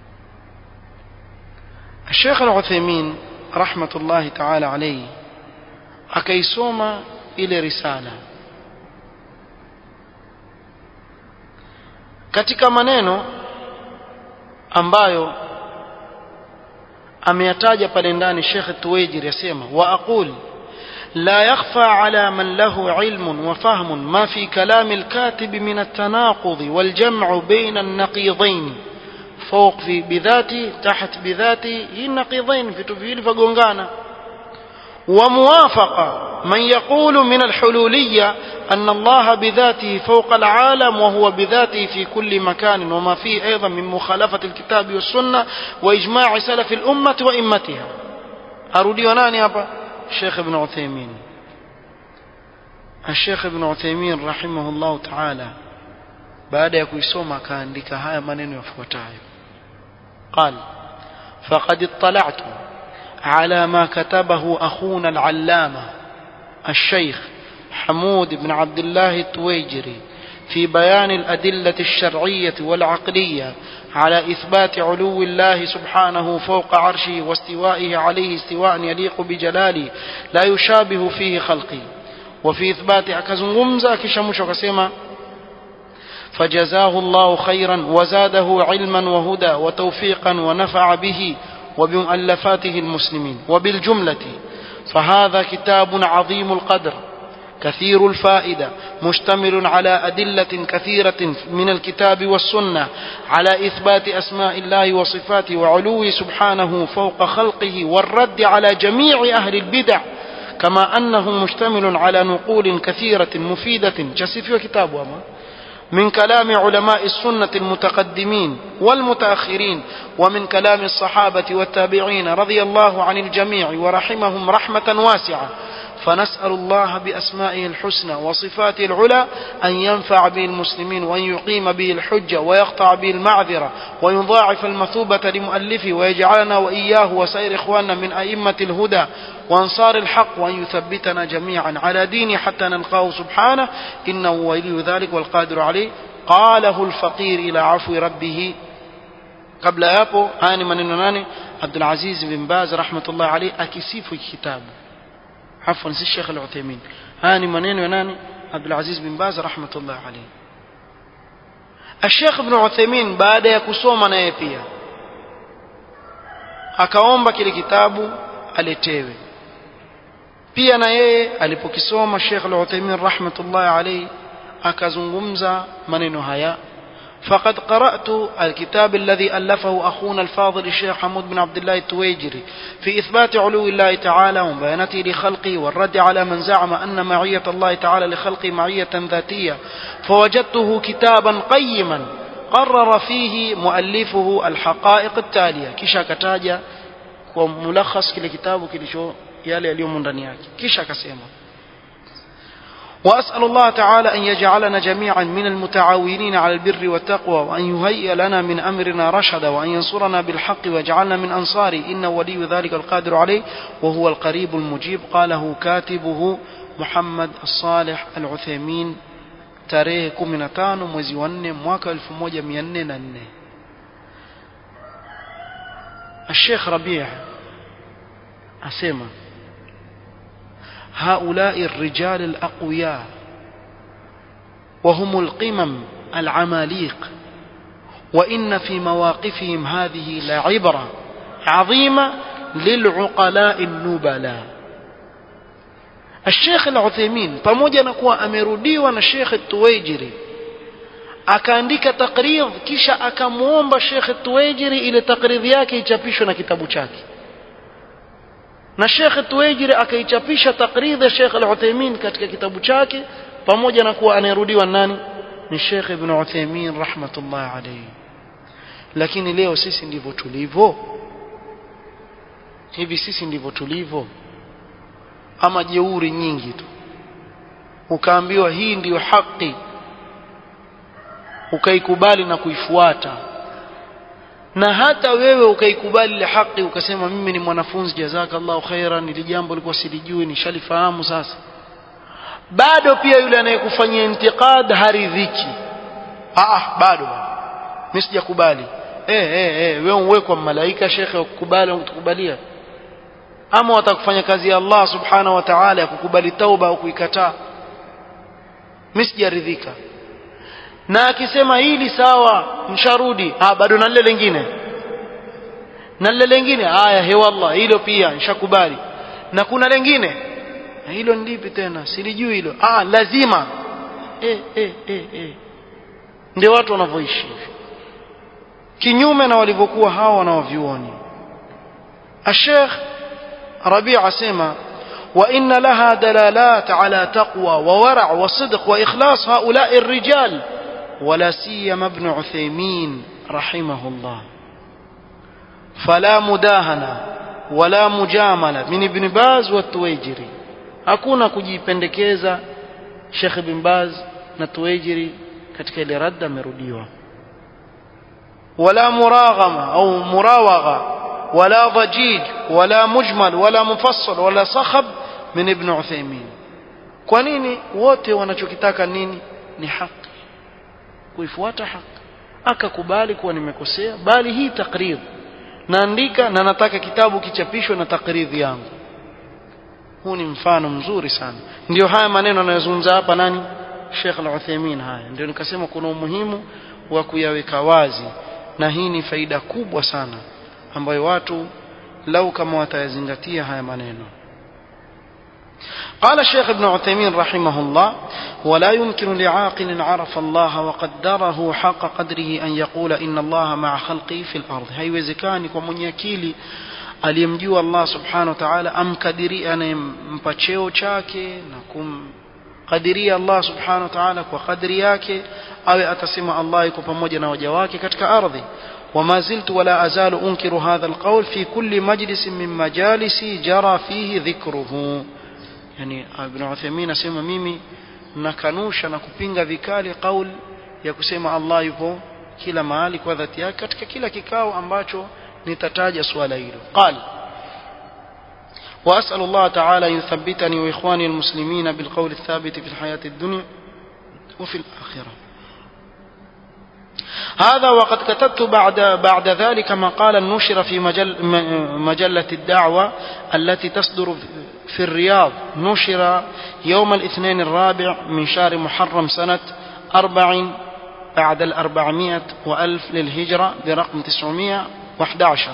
Sheikh Al-Uthaymeen rahmatullah ta'ala alayhi akaisoma ile risala katika maneno ambayo ameyataja pale ndani Sheikh Tuwaijiri yasema wa aqul لا يخفى على من له علم وفهم ما في كلام الكاتب من التناقض والجمع بين النقيضين فوق في بذاتي تحت بذاتي هي نقيضين في تفيل فقنغانا وموافقة من يقول من الحلولية أن الله بذاته فوق العالم وهو بذاته في كل مكان وما فيه أيضا من مخالفة الكتاب والسنة وإجماع سلف الأمة وإمتها أرودي وناني أبا الشيخ ابن عثيمين الشيخ ابن عثيمين رحمه الله تعالى baada ya kuisoma akaandika haya maneno yafuatayo قال فقد اطلعت على ما كتبه أخونا العلامة الشيخ حمود بن عبد الله التويجري في بيان الأدلة الشرعية والعقلية على إثبات علو الله سبحانه فوق عرشه واستوائه عليه استواء يليق بجلاله لا يشابه فيه خلقه وفي إثبات أكزنغمزة كشمش وكسيما فجزاه الله خيرا وزاده علما وهدى وتوفيقا ونفع به وبمؤلفاته المسلمين وبالجملة فهذا كتاب عظيم القدر كثير الفائدة مشتمل على أدلة كثيرة من الكتاب والسنة على إثبات أسماء الله وصفاته وعلوه سبحانه فوق خلقه والرد على جميع أهل البدع كما أنه مشتمل على نقول كثيرة مفيدة جسف كتاب أما من كلام علماء السنة المتقدمين والمتأخرين ومن كلام الصحابة والتابعين رضي الله عن الجميع ورحمهم رحمة واسعة فنسأل الله بأسمائه الحسنى وصفاته العلى أن ينفع به المسلمين وأن يقيم به الحجة ويقطع به المعذرة ويضاعف المثوبة لمؤلفه ويجعلنا وإياه وسائر إخواننا من أئمة الهدى وأنصار الحق وأن يثبتنا جميعا على دينه حتى نلقاه سبحانه إنه ولي ذلك والقادر عليه قاله الفقير إلى عفو ربه قبل يابو هاني من ناني عبد العزيز بن باز رحمة الله عليه أكسيف كتابه عفوا سي الشيخ العثيمين هاني منين وناني عبد العزيز بن باز رحمة الله عليه الشيخ ابن عثيمين baada ya kusoma naye pia akaomba kile kitabu aletewe pia na yeye alipokisoma Sheikh Al-Uthaymeen rahmatullahi alayhi akazungumza maneno haya فقد قرأت الكتاب الذي ألفه أخونا الفاضل الشيخ حمود بن عبد الله التويجري في إثبات علو الله تعالى وبيانته لخلقه والرد على من زعم أن معية الله تعالى لخلقه معية ذاتية فوجدته كتابا قيما قرر فيه مؤلفه الحقائق التالية كيشا كتاجا وملخص كل كتاب كل شو يالي اليوم من رنياك كيشا كسيما وأسأل الله تعالى أن يجعلنا جميعا من المتعاونين على البر والتقوى وأن يهيئ لنا من أمرنا رشدا وأن ينصرنا بالحق ويجعلنا من أنصاره إنه ولي ذلك القادر عليه وهو القريب المجيب قاله كاتبه محمد الصالح العثيمين tarehe 15 mwezi wa 4 mwaka 1404 الشيخ ربيع أسمع هؤلاء الرجال الأقوياء وهم القمم العماليق وإن في مواقفهم هذه لعبرة عظيمة للعقلاء النبلاء الشيخ العثيمين pamoja na kuwa amerudiwa na Sheikh Tuwaijiri akaandika takridh kisha akamwomba Sheikh Tuwaijiri ile takridhi yake ichapishwe na kitabu chake na Sheikh Tuwaijiri akaichapisha takridhi ya Sheikh Al-Uthaymeen katika kitabu chake pamoja na kuwa anayerudiwa nani ni Sheikh Ibn Uthaymeen rahmatullah alayhi lakini leo sisi ndivyo tulivyo hivi sisi ndivyo tulivyo ama jeuri nyingi tu ukaambiwa hii ndiyo haki ukaikubali na kuifuata na hata wewe ukaikubali ile haki ukasema mimi ni mwanafunzi jazakallahu khairan ili jambo lilikuwa silijui nishalifahamu sasa bado pia yule anayekufanyia intiqad haridhiki ah bado mimi sijakubali eh eh eh wewe uwekwa malaika shekhe ukubali ukukubalia ama watakufanya kazi ya Allah subhanahu wa ta'ala ya kukubali tauba au kuikataa mimi sijaridhika na akisema hili sawa msharudi ah bado na lile lingine na lile lingine haya he wallah hilo pia nishakubali na kuna lingine hilo ndipi tena silijui hilo ah lazima eh eh eh eh ndio watu wanavyoishi kinyume na walivyokuwa hao wanaovyuoni الشيخ ربيع سيما وإن لها دلالات على تقوى وورع وصدق وإخلاص هؤلاء الرجال ولا سيما ابن عثيمين رحمه الله فلا مداهنة ولا مجاملة من ابن باز والتويجري hakuna kujipendekeza Sheikh bin Baz na Tuwejiri katika ile radda amerudiwa wala muraghama au murawagha wala dhajij wala mujmal wala mufassal wala sakhab min ibn Uthaymeen kwa nini wote wanachokitaka nini ni haki kuifuata haki akakubali kuwa nimekosea bali hii takrir naandika na nataka kitabu kichapishwe na takridhi yangu huu ni mfano mzuri sana ndio haya maneno anayozungumza hapa nani Sheikh Al-Uthaymeen haya ndio nikasema kuna umuhimu wa kuyaweka wazi na hii ni faida kubwa sana ambayo watu lau kama watayazingatia haya maneno قال الشيخ ابن عثيمين رحمه الله ولا يمكن لعاقل عرف الله وقدره حق قدره أن يقول إن الله مع خلقه في الأرض haiwezekani kwa mwenye akili aliyemjua Allah subhanahu wa ta'ala amkadiri anayempa cheo chake na kumkadiria Allah subhanahu wa ta'ala kwa kadri yake awe atasema Allah yuko pamoja na waja wake katika ardhi وما زلت ولا أزال أنكر هذا القول في كل مجلس من مجالسي جرى فيه ذكره yani Ibn Uthaymeen asema mimi nakanusha na kupinga vikali kauli ya kusema Allah yupo kila mahali kwa dhati yake katika kila kikao ambacho nitataja swala hilo qal وأسأل الله تعالى أن يثبتني وإخواني المسلمين بالقول الثابت في الحياة الدنيا وفي الآخرة هذا وقد كتبت بعد بعد ذلك مقالا نشر في مجل مجلة الدعوة التي تصدر في الرياض نشر يوم الاثنين الرابع من شهر محرم سنة أربع بعد الأربعمائة وألف للهجرة برقم تسعمائة وأحد عشر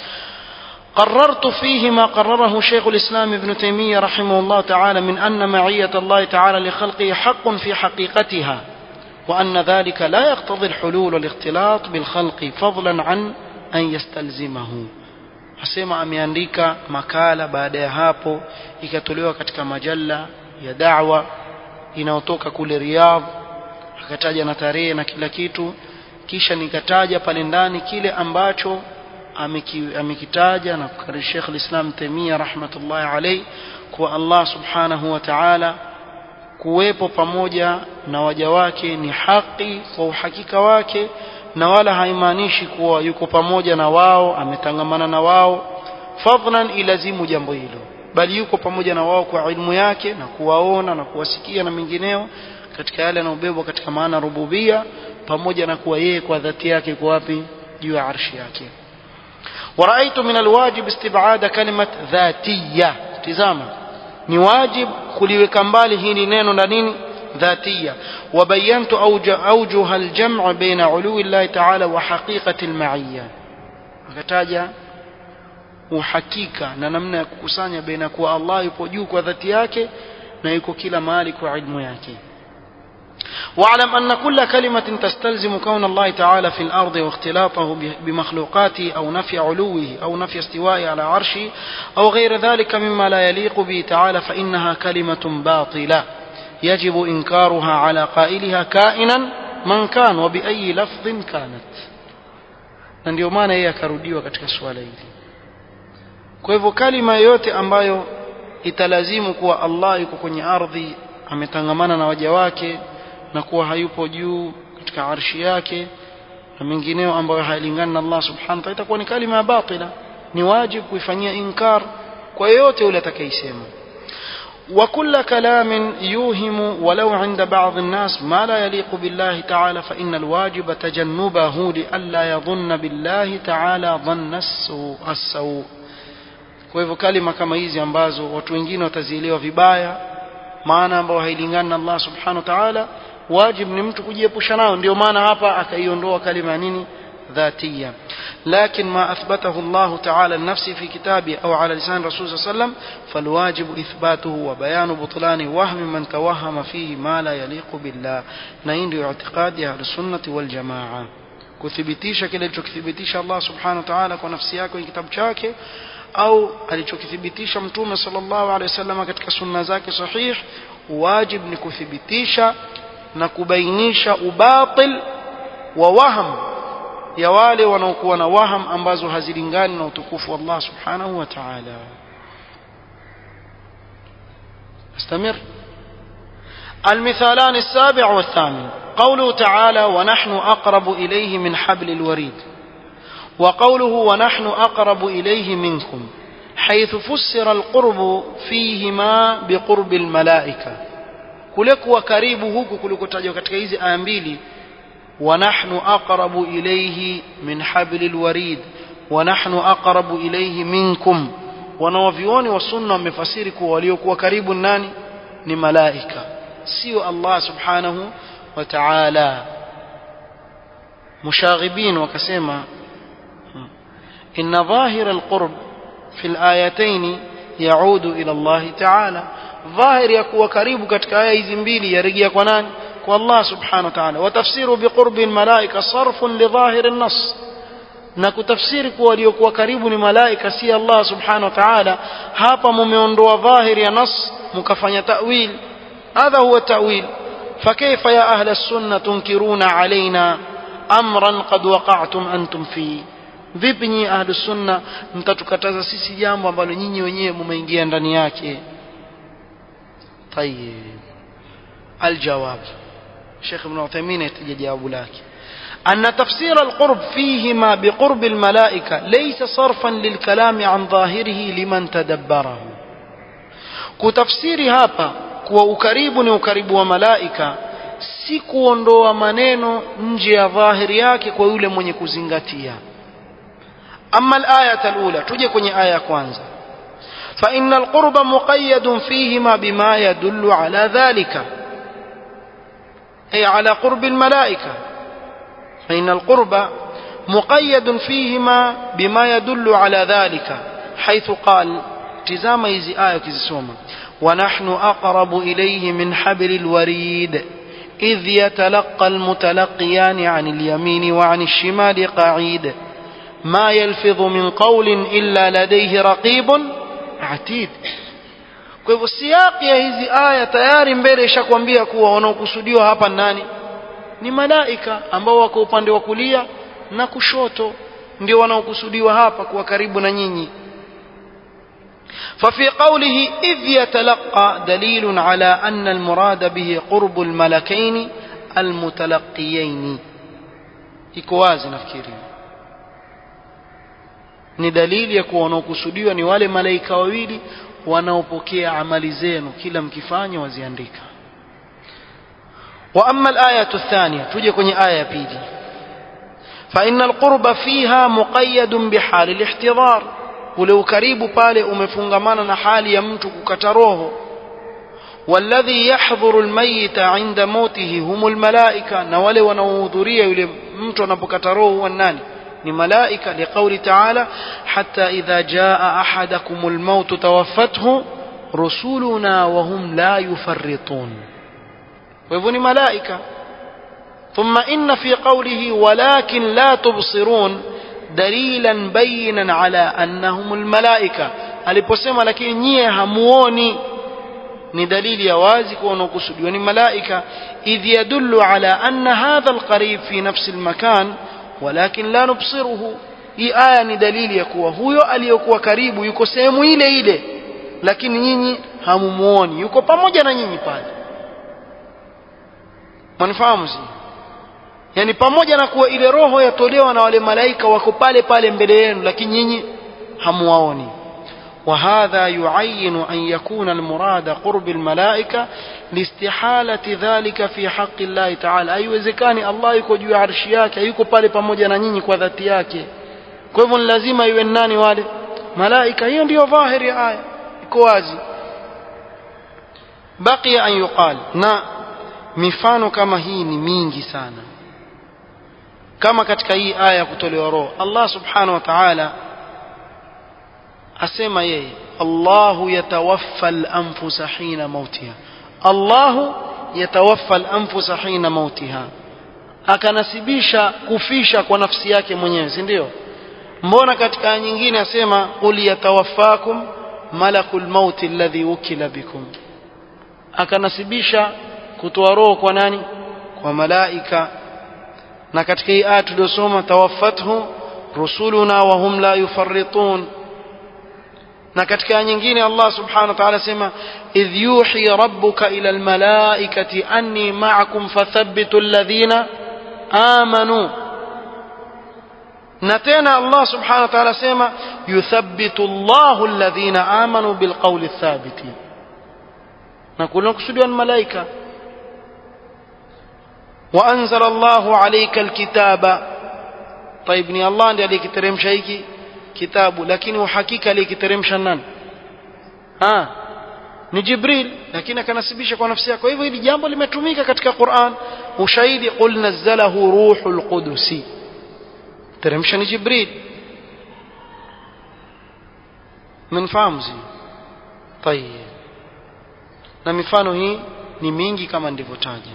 قررت فيه ما قرره شيخ الإسلام ابن تيمية رحمه الله تعالى من أن معية الله تعالى لخلقه حق في حقيقتها وأن ذلك لا يقتضي الحلول والاختلاط بالخلق فضلا عن أن يستلزمه asema ameandika makala baada ya hapo ikatolewa katika majalla ya da'wa inayotoka kule Riyadh akataja na tarehe na kila kitu kisha nikataja pale ndani kile ambacho amekitaja na kukari Sheikh al-Islam Taimia rahmatullahi alayhi kwa Allah subhanahu wa ta'ala kuwepo pamoja na waja wake ni haki kwa uhakika wake na wala haimaanishi kuwa yuko pamoja na wao ametangamana na wao fadlan ilazimu jambo hilo bali yuko pamoja na wao kwa ilmu yake na kuwaona na kuwasikia na mengineo katika yale yanayobebwa katika maana rububia pamoja na kuwa yeye kwa dhati yake kwa wapi juu ya arshi yake ورأيت من الواجب استبعاد كلمة ذاتية تزاما ni wajib kuliweka mbali hili neno na nini ذاتية وبينت أوجه الجمع بين علو الله تعالى وحقيقة المعية akataja uhakika na namna ya kukusanya baina kuwa Allah yupo juu kwa dhati yake na yuko kila mahali kwa ilmu yake واعلم أن كل كلمة تستلزم كون الله تعالى في الأرض واختلاطه بمخلوقاته أو نفي علوه أو نفي استوائه على عرشه أو غير ذلك مما لا يليق به تعالى فإنها كلمة باطلة يجب إنكارها على قائلها كائنا من كان وبأي لفظ كانت na ndio maana yeye akarudiwa katika suala hili kwa hivyo kalima yoyote ambayo italazimu kuwa Allah yuko kwenye ardhi ametangamana na waja wake na kuwa hayupo juu katika arshi yake na mengineo ambayo hayalingani na Allah subhanahu wa ta'ala itakuwa ni kalima ya batila ni wajibu kuifanyia inkar kwa yeyote yule atakayesema وكل كلام يوهم ولو عند بعض الناس ما لا يليق بالله تعالى فإن الواجب تجنبه لئلا يظن بالله تعالى ظن السوء السوء kwa hivyo kalima kama hizi ambazo watu wengine watazielewa vibaya maana ambayo hailingani na Allah subhanahu wa ta'ala wajib ni mtu kujiepusha nayo ndio maana hapa akaiondoa kalima ya nini ذاتية لكن ما أثبته الله تعالى لنفسه في كتابه أو على لسان رسول صلى الله عليه وسلم فالواجب إثباته وبيان بطلان وهم من توهم فيه ما لا يليق بالله نين اعتقاد أهل السنة والجماعة kuthibitisha kile alichokithibitisha Allah subhanahu wa ta'ala kwa nafsi yake kwenye kitabu chake au alichokithibitisha mtume sallallahu alaihi wasallam katika sunna zake sahih wajib ni kuthibitisha na kubainisha ubatil wa waham ya wale wanaokuwa na waham ambazo hazilingani na utukufu wa Allah subhanahu wa ta'ala استمر المثالان السابع والثامن قوله تعالى ونحن أقرب إليه من حبل الوريد وقوله ونحن أقرب إليه منكم حيث فسر القرب فيهما بقرب الملائكة كلك وكريبه كلك تجو katika hizi aya mbili ونحن أقرب إليه من حبل الوريد ونحن أقرب إليه منكم wanawavyuoni wa sunna wamefasiri kuwa waliokuwa karibu nani ni malaika sio Allah subhanahu wa ta'ala mushaghibin wakasema inna dhahira alqurb fi alayatayn yaudu ila Allah ta'ala dhahir ya kuwa karibu katika aya hizi mbili yarejea kwa nani kwa Allah subhanahu wa ta'ala wa tafsiru biqurbi almalaika sarfun li dhahir an-nass na kutafsiri kuwa waliokuwa karibu ni malaika si Allah subhanahu wa ta'ala hapa mumeondoa dhahiri ya nas mkafanya ta'wil hadha huwa ta'wil فكيف يا أهل السنة تنكرون علينا أمرا قد وقعتم أنتم فيه vipi nyinyi ahlu sunna mtatukataza sisi jambo ambalo nyinyi wenyewe mumeingia ndani yake tayib aljawab Sheikh Ibn Uthaymeen yataja jawabu lake أن تفسير القرب فيهما بقرب الملائكة ليس صرفا للكلام عن ظاهره لمن تدبره كتفسير هابا kuwa ukaribu ni ukaribu wa malaika si kuondoa maneno nje ya dhahiri yake kwa yule mwenye kuzingatia ama al-ayat al-ula tuje kwenye aya ya kwanza fa inna al-qurba muqayyadun fihima bima yadullu ala dhalika ay ala qurbi al-malaika fa inna al-qurba muqayyadun fihima bima yadullu ala dhalika haythu qala tizama hizi aya ukizisoma ونحن أقرب إليه من حبل الوريد إذ يتلقى المتلقيان عن اليمين وعن الشمال قعيد ما يلفظ من قول إلا لديه رقيب عتيد kwa hivyo siyaki ya hizi aya tayari mbele ishakwambia kuwa wanaokusudiwa hapa nani ni malaika ambao wako upande wa kulia na kushoto ndio wanaokusudiwa hapa kuwa karibu na nyinyi ففي قوله إذ يتلقى دليل على أن المراد به قرب الملكين المتلقيين ikowazi nafikiri ni dalili ya kuwa wanaokusudiwa ni wale malaika wawili wanaopokea amali zenu kila mkifanya waziandika wa amma al-ayatu athaniya tuje kwenye aya ya pili fa inna al-qurba fiha muqayyadun bihali al-ihtidar ule ukaribu pale umefungamana na hali ya mtu kukata roho والذي يحضر الميت عند موته هم الملائكة na wale wanaohudhuria yule mtu anapokata roho huwa nani ni malaika liqauli taala hatta idha jaa ahadakum almaut tawaffathu rusuluna wa hum la yufarritun kwa hivyo ni malaika ثم إن في قوله ولكن لا تبصرون dalilan bayinan ala annahum almalaika aliposema lakini nyie hamuoni ni dalili ya wazi kuwa wanaokusudiwa ni malaika idh yadullu ala anna hadha alqarib fi nafsi almakan walakin la nubsiruhu hii aya ni dalili ya kuwa huyo aliyokuwa karibu yuko sehemu ile ile lakini nyinyi hamumuoni yuko pamoja na nyinyi pale mwanifahamu si yani pamoja na kuwa ile roho yatolewa na wale malaika wako pale pale mbele yenu lakini nyinyi hamuwaoni وهذا يعين أن يكون المراد قرب الملائكة لاستحالة ذلك في حق الله تعالى أي وزكاني الله يكو juu ya arshi yake yuko pale pamoja na nyinyi kwa dhati yake kwa hivyo ni lazima iwe nani wale malaika hiyo ndiyo dhahiri ya aya iko wazi baqiya an yuqal na mifano kama hii ni mingi sana kama katika hii aya ya kutolewa roho Allah subhanahu wa ta'ala asema yeye Allahu yatawaffa al-anfusa hina mautiha Allahu yatawaffa al-anfusa hina mautiha akanasibisha kufisha kwa nafsi yake mwenyewe si ndio mbona katika aya nyingine asema qul yatawaffakum malakul maut alladhi wukila bikum akanasibisha kutoa roho kwa nani kwa malaika na katika hii aya tuliyosoma tawaffathu rusuluna wa hum la yufarritun na katika aya nyingine Allah subhanahu wa ta'ala sema idh yuhi rabbuka ila almalaikati anni ma'akum fathabbitu alladhina amanu na tena Allah subhanahu wa ta'ala sema yuthabbitu Allahu alladhina amanu bilqawli thabiti na kuna kusudiwa ni malaika وأنزل الله عليك الكتاب طيب ni Allah ndiye aliyekiteremsha hiki kitabu lakini uhakika aliyekiteremsha nani ah ni Jibril lakini akanasibisha kwa nafsi yake kwa hivyo hili jambo limetumika katika Qur'an ushahidi qul nazzalahu ruhul qudusi teremsha ni Jibril mnafahamu zi طيب na mifano hii ni mingi kama ndivyotaja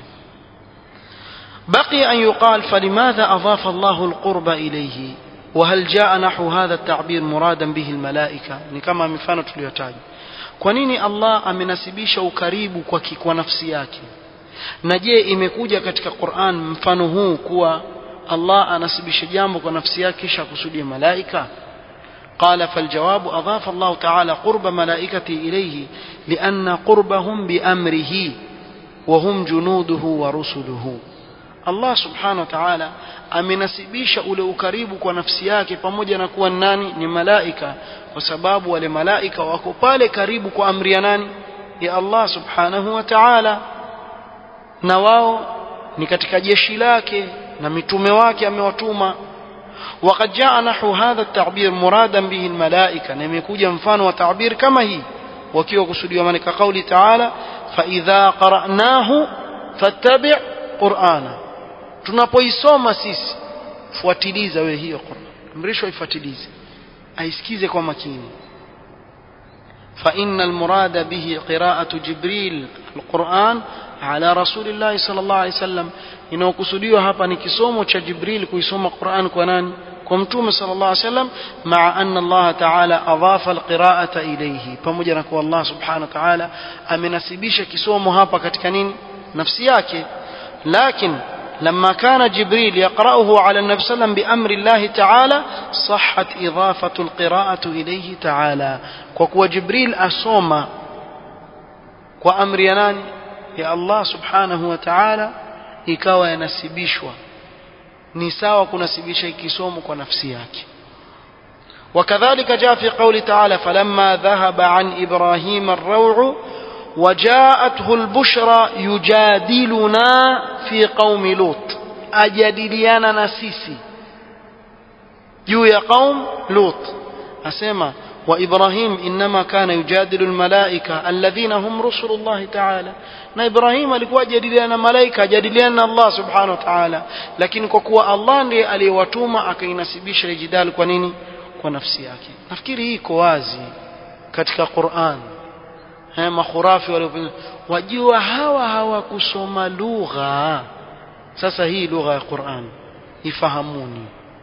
بقي أن يقال فلماذا أضاف الله القرب إليه وهل جاء نحو هذا التعبير مرادا به الملائكة كما مفانة اليتاج kwanini allah amenasibisha ukaribu kwa, kwa nafsi yake na je imekuja katika quran mfano huu kuwa allah anasibisha jambo kwa nafsi yake kisha kusudia malaika قال فالجواب أضاف الله تعالى قرب ملائكته إليه لأن قربهم بأمره وهم جنوده ورسله Allah subhanahu wa ta'ala amenasibisha ule ukaribu kwa nafsi yake pamoja na kuwa nani ni malaika kwa sababu wale malaika wako pale karibu kwa amri ya nani ya Allah subhanahu wa ta'ala na wao ni katika jeshi lake na mitume wake amewatuma وقد جاء نحو هذا التعبير مرادا به الملائكة نمكوجا مفان وتعبير كما هي وكيو كسوديو ملك قول تعالى فإذا قرأناه فاتبع قرآنا tunapoisoma sisi fuatiliza wewe hiyo Qur'an amrishwa ifuatilize aisikize kwa makini فإن المراد به قراءة جبريل القرآن على رسول الله صلى الله عليه وسلم inayokusudiwa hapa ni kisomo cha Jibril kuisoma Qur'an kwa nani kwa mtume sallallahu alaihi wasallam maa anna Allah ta'ala adhafa alqira'ata ilayhi pamoja na kuwa Allah subhanahu wa ta'ala amenasibisha kisomo hapa katika nini nafsi yake lakini لما كان جبريل يقرأه على النبي صلى الله عليه وسلم بأمر الله تعالى صحت إضافة القراءة إليه تعالى وكو جبريل أصوم وأمر ينان يا الله سبحانه وتعالى ikawa yanasibishwa ni sawa kunasibisha ikisomo kwa nafsi yake وكذلك جاء في قول تعالى فلما ذهب عن إبراهيم الروع وجاءته البشرى يجادلنا في قوم لوط أجادليانا نسيسي juu ya qaum lut asema wa ibrahim inma kana yujadilu almalaika alladhina hum rusulullahi ta'ala na ibrahim alikuwa ajadiliana na malaika ajadiliana na allah subhanahu wa ta'ala lakini kwa kuwa allah ndiye aliyewatuma akainasibisha lijidal kwa nini kwa nafsi yake nafikiri hii iko wazi katika Qur'an haya makhurafi waliopinga wajua hawa hawakusoma lugha sasa hii lugha ya Qur'an ifahamuni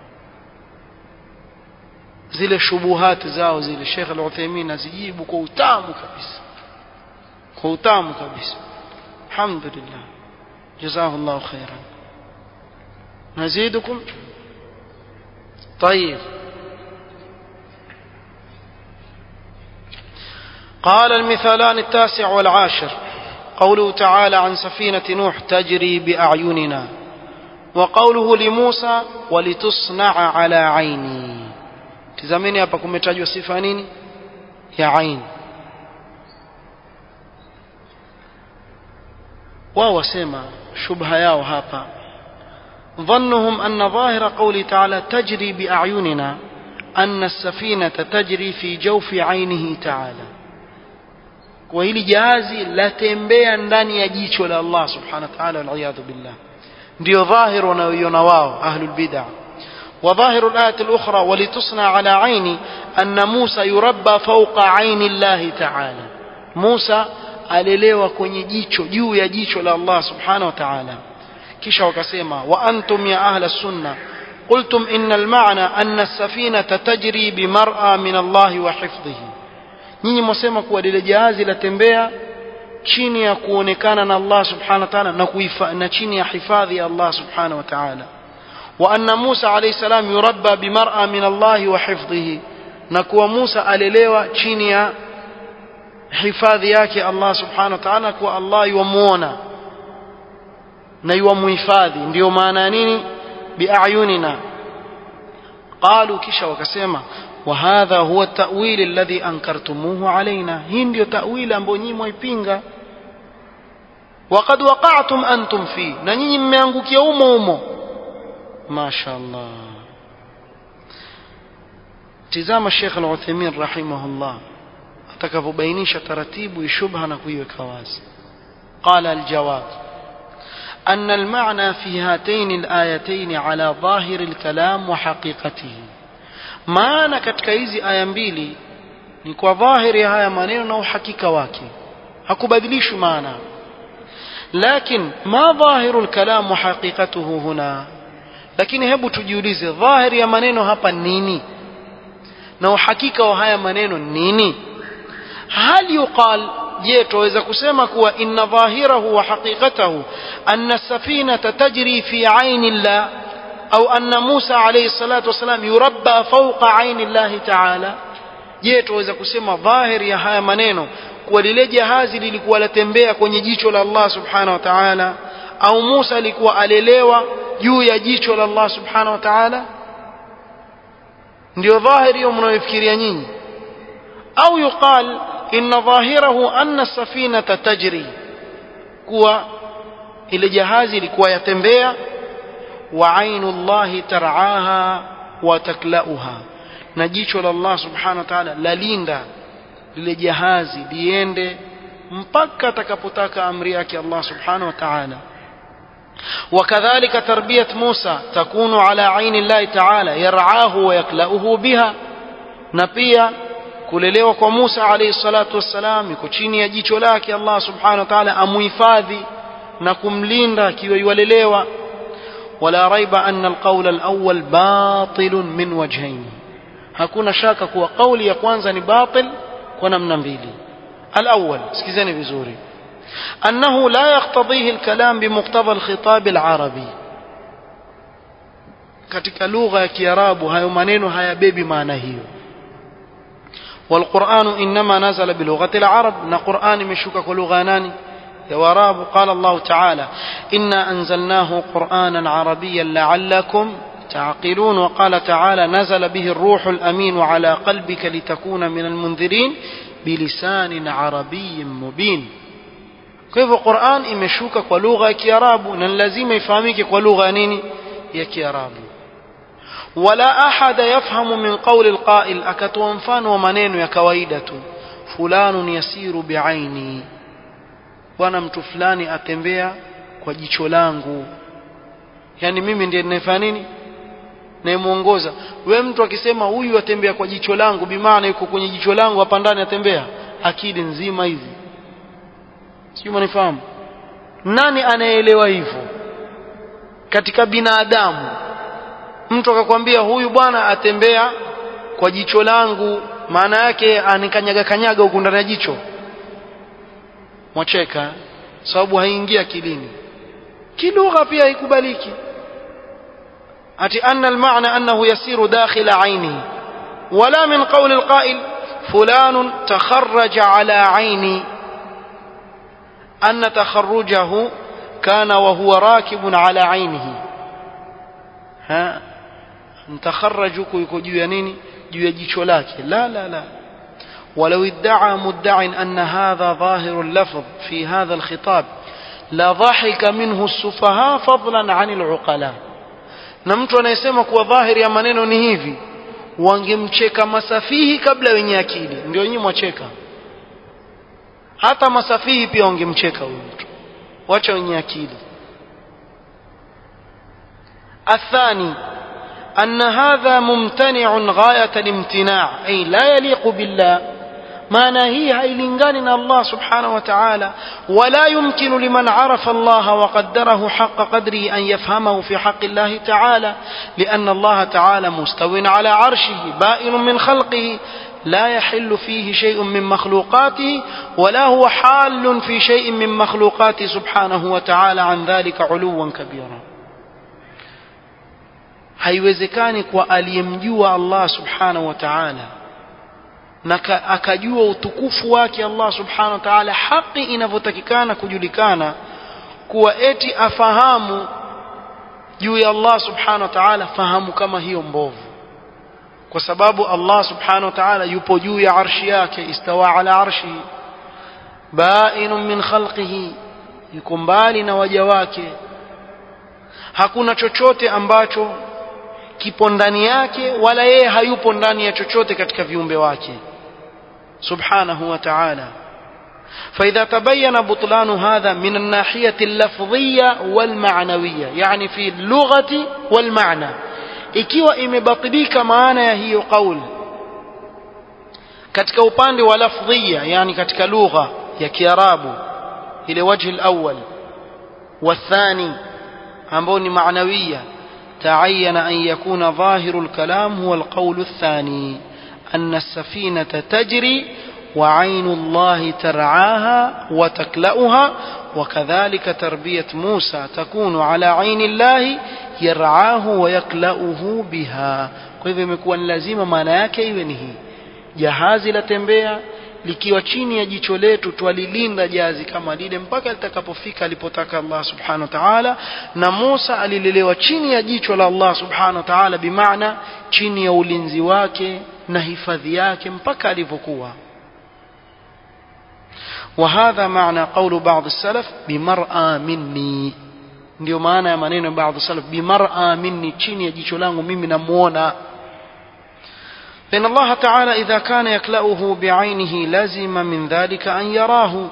zile shubuhati zao zile Sheikh Al-Uthaymeen azijibu kwa utamu kabisa kwa utamu kabisa alhamdulillah jazakallahu khairan nazidukum طيب قال المثالان التاسع والعاشر قوله تعالى عن سفينة نوح تجري بأعيننا وقوله لموسى ولتصنع على عيني tizameni hapa kumetajwa sifa nini ya ain wao wasema shubha yao hapa ظنهم أن ظاهر قوله تعالى تجري بأعيننا أن السفينة تجري في جوف عينه تعالى kwa hili jahazi latembea ndani ya jicho la Allah subhanahu wa ta'ala waliyadhu billah ndio dhahir wanaoiona wao ahlul bid'ah وظاهر الآية الأخرى ولتصنع على عيني أن موسى يربى فوق عين الله تعالى موسى alelewa kwenye jicho juu ya jicho la Allah subhanahu wa ta'ala kisha wakasema wa antum ya ahla sunna قلتم إن المعنى أن السفينة تجري بمرأى من الله وحفظه nyinyi mwasema kuwa lile jahazi latembea chini ya kuonekana na Allah subhanahu wa ta'ala na, na chini ya hifadhi ya Allah subhanahu wa ta'ala wa anna Musa alayhi salam yurabba bimar'a min Allah wa hifdhihi na kuwa Musa alelewa chini ya hifadhi yake Allah subhanahu wa ta'ala kuwa Allah yuamuona na yuamuhifadhi ndio maana ya nini biayunina qalu kisha wakasema وهذا هو التأويل الذي أنكرتموه علينا هندي تأويل أمبو ني مويبينغا وقد وقعتم أنتم فيه نني مmeangukia يوم umo ما شاء الله tizama Sheikh Al-Uthaymeen rahimahullah atakapobainisha taratibu shubha na kuiweka wazi قال الجواب أن المعنى في هاتين الآيتين على ظاهر الكلام وحقيقته maana katika hizi aya mbili ni kwa dhahiri ya haya maneno na uhakika wake hakubadilishwi maana lakin ma dhahiru lkalam wa haqiqatuhu huna lakini hebu tujiulize dhahiri ya maneno hapa nini na uhakika wa haya maneno nini hal yuqal je tuweza kusema kuwa inna dhahirahu wa haqiqatahu anna safinata tajri fi aini llah au anna Musa alayhi salatu wasalam yurabba fawqa aini Allah ta'ala je tuweza kusema dhahiri ya haya maneno kuwa lile jahazi lilikuwa latembea kwenye jicho la Allah subhanahu wa ta'ala au Musa alikuwa alelewa juu ya jicho la Allah subhanahu wa ta'ala ndio dhahiri hiyo mnayofikiria nyinyi au yuqal inna dhahirahu anna safinata tajri kuwa ile jahazi ilikuwa yatembea وعين الله ترعاها وتكلأها na jicho la Allah subhanahu wa ta'ala lalinda lile jahazi liende mpaka atakapotaka amri yake Allah subhanahu wa ta'ala وكذلك تربية موسى تكون على عين الله تعالى يرعاه ويكلأه بها na pia kulelewa kwa Musa alayhi salatu wassalam iko chini ya jicho lake Allah subhanahu wa ta'ala amuhifadhi na kumlinda akiwa yualelewa ولا ريب أن القول الأول باطل من وجهين hakuna shaka kuwa kauli ya kwanza ni batil kwa namna mbili الأول sikizeni vizuri أنه لا يقتضيه الكلام بمقتضى الخطاب العربي katika lugha ya kiarabu hayo maneno hayabebi maana hiyo والقرآن إنما نزل بلغة العرب na Qur'an imeshuka kwa lugha nani يا وراب قال الله تعالى إنا أنزلناه قرآنا عربيا لعلكم تعقلون وقال تعالى نزل به الروح الأمين على قلبك لتكون من المنذرين بلسان عربي مبين كيف القرآن imeshuka kwa lugha ya Kiarabu na lazima ifahamike kwa lugha nini ya Kiarabu ولا أحد يفهم من قول القائل akatoa mfano wa maneno ya kawaida tu fulanun yasiru bi'aini bwana mtu fulani atembea kwa jicho langu yani mimi ndiye ninayefanya nini nayemuongoza we mtu akisema huyu atembea kwa jicho langu bimaana yuko kwenye jicho langu hapa ndani atembea akili nzima hivi sijui manifahamu nani anayeelewa hivyo katika binadamu mtu akakwambia huyu bwana atembea kwa jicho langu maana yake anikanyaga kanyaga huku ndani ya jicho mwacheka sababu haingia akilini kilugha pia haikubaliki ati anna almaana annahu yasiru dakhila ainihi wala min qawli alqa'il fulan takharraja ala aini anna takharrujahu kana wa huwa rakibun ala ainihi ha mtakharraju yuko juu ya nini juu ya jicho lake la la la ولو ادعى مدع أن هذا ظاهر اللفظ في هذا الخطاب لضحك منه السفهاء فضلا عن العقلاء na mtu anayesema kuwa dhahiri ya maneno ni hivi wangemcheka masafihi kabla wenye akili ndio nyinyi mwacheka hata masafihi pia wangemcheka huyu mtu wacha wenye akili الثاني أن هذا ممتنع غاية الامتناع أي لا يليق بالله maana hii hailingani na Allah subhanahu wa ta'ala wala yumkinu liman arafa Allah wa qaddarahu haqqa qadrihi an yafhamahu fi haqqi Allah ta'ala لأن الله تعالى مستو على عرشه بائن من خلقه لا يحل فيه شيء من مخلوقاته ولا هو حال في شيء من مخلوقاته سبحانه وتعالى عن ذلك علوا كبيرا haiwezekani kwa aliyemjua Allah subhanahu wa ta'ala na akajua utukufu wake Allah subhanahu wa ta'ala haki inavyotakikana kujulikana kuwa eti afahamu juu ya Allah subhanahu wa ta'ala fahamu kama hiyo mbovu kwa sababu Allah subhanahu wa ta'ala yupo juu ya arshi yake istawa ala arshi bainun min khalqihi yuko mbali na waja wake hakuna chochote ambacho kipo ndani yake wala yeye hayupo ndani ya chochote katika viumbe wake subhanahu wa ta'ala فإذا تبين بطلان هذا من الناحية اللفظية والمعنوية يعني في اللغة والمعنى ikiwa imebatilika maana ya hiyo kauli katika upande wa lafdhia yani katika lugha ya kiarabu ile wajhi alawwal والثاني ambao ni maanawiya تعين أن يكون ظاهر الكلام هو القول الثاني أن السفينة تجري وعين الله ترعاها وتكلأها وكذلك تربية موسى تكون على عين الله يرعاه ويكلأه بها kwa hivyo imekuwa ni lazima maana yake iwe ni hii jahazi latembea likiwa chini ya jicho letu twalilinda jahazi kama lile mpaka litakapofika alipotaka Allah subhanahu wa ta'ala na Musa alilelewa chini ya jicho la Allah subhanahu wa ta'ala bimaana chini ya ulinzi wake na hifadhi yake mpaka alivyokuwa وهذا معنى قول بعض السلف بمرأى مني ndio maana ya maneno ya baadhi salaf bimar'a minni chini ya jicho langu mimi namuona فإن الله تعالى إذا كان يكلأه بعينه لزم من ذلك أن يراه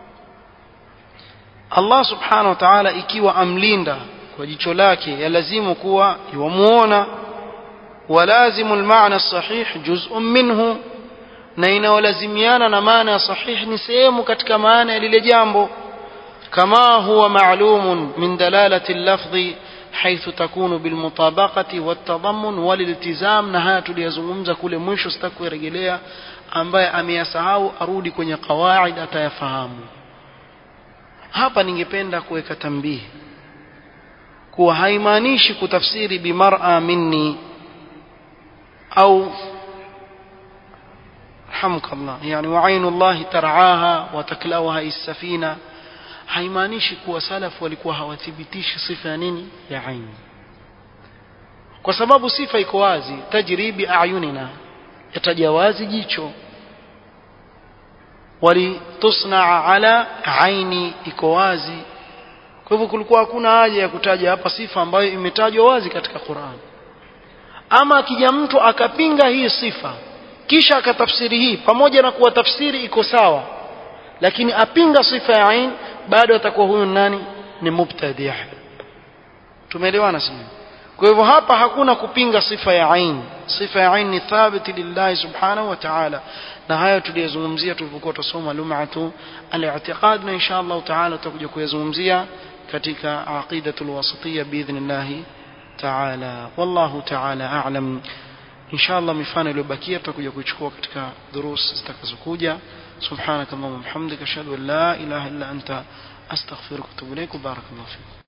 الله سبحانه وتعالى ikiwa amlinda kwa jicho lake yalazimu kuwa yuamuona ولازم المعنى الصحيح جزء منه na inayolazimiana na maana ya sahih ni sehemu katika maana ya lile jambo كما هو معلوم من دلالة اللفظ حيث تكون بالمطابقة والتضمن والالتزام نهاية tuliyozungumza kule mwisho sitakurejelea ambaye ameyasahau arudi kwenye qawaid atayafahamu hapa ningependa kuweka tambihi kuwa haimaanishi kutafsiri bimar'a minni au حمك الله يعني وعين الله ترعاها وتكلوها السفينه haimaanishi kuwa salafu walikuwa hawathibitishi sifa ya nini ya aini kwa sababu sifa iko wazi tajribi ayunina yataja wazi jicho walitusnaa ala aini iko wazi kwa hivyo kulikuwa hakuna haja ya kutaja hapa sifa ambayo imetajwa wazi katika Qur'an ama akija mtu akapinga hii sifa kisha akatafsiri hii pamoja na kuwa tafsiri iko sawa lakini apinga sifa ya ain bado atakuwa huyu nani ni mubtadi' tumeelewana sio kwa hivyo hapa hakuna kupinga sifa ya ain sifa ya ain ni thabiti lillahi subhanahu wa ta'ala na hayo tuliyozungumzia tulipokuwa tusoma lum'atu al-i'tiqad na insha Allah ta'ala tutakuja kuyazungumzia katika aqidatul wasatiyya biidhnillah ta'ala wallahu ta'ala a'lam insha Allah mifano iliyobakia tutakuja kuichukua katika durus zitakazokuja سبحانك اللهم وبحمدك اشهد ان لا اله الا انت استغفرك واتوب اليك وبارك الله فيك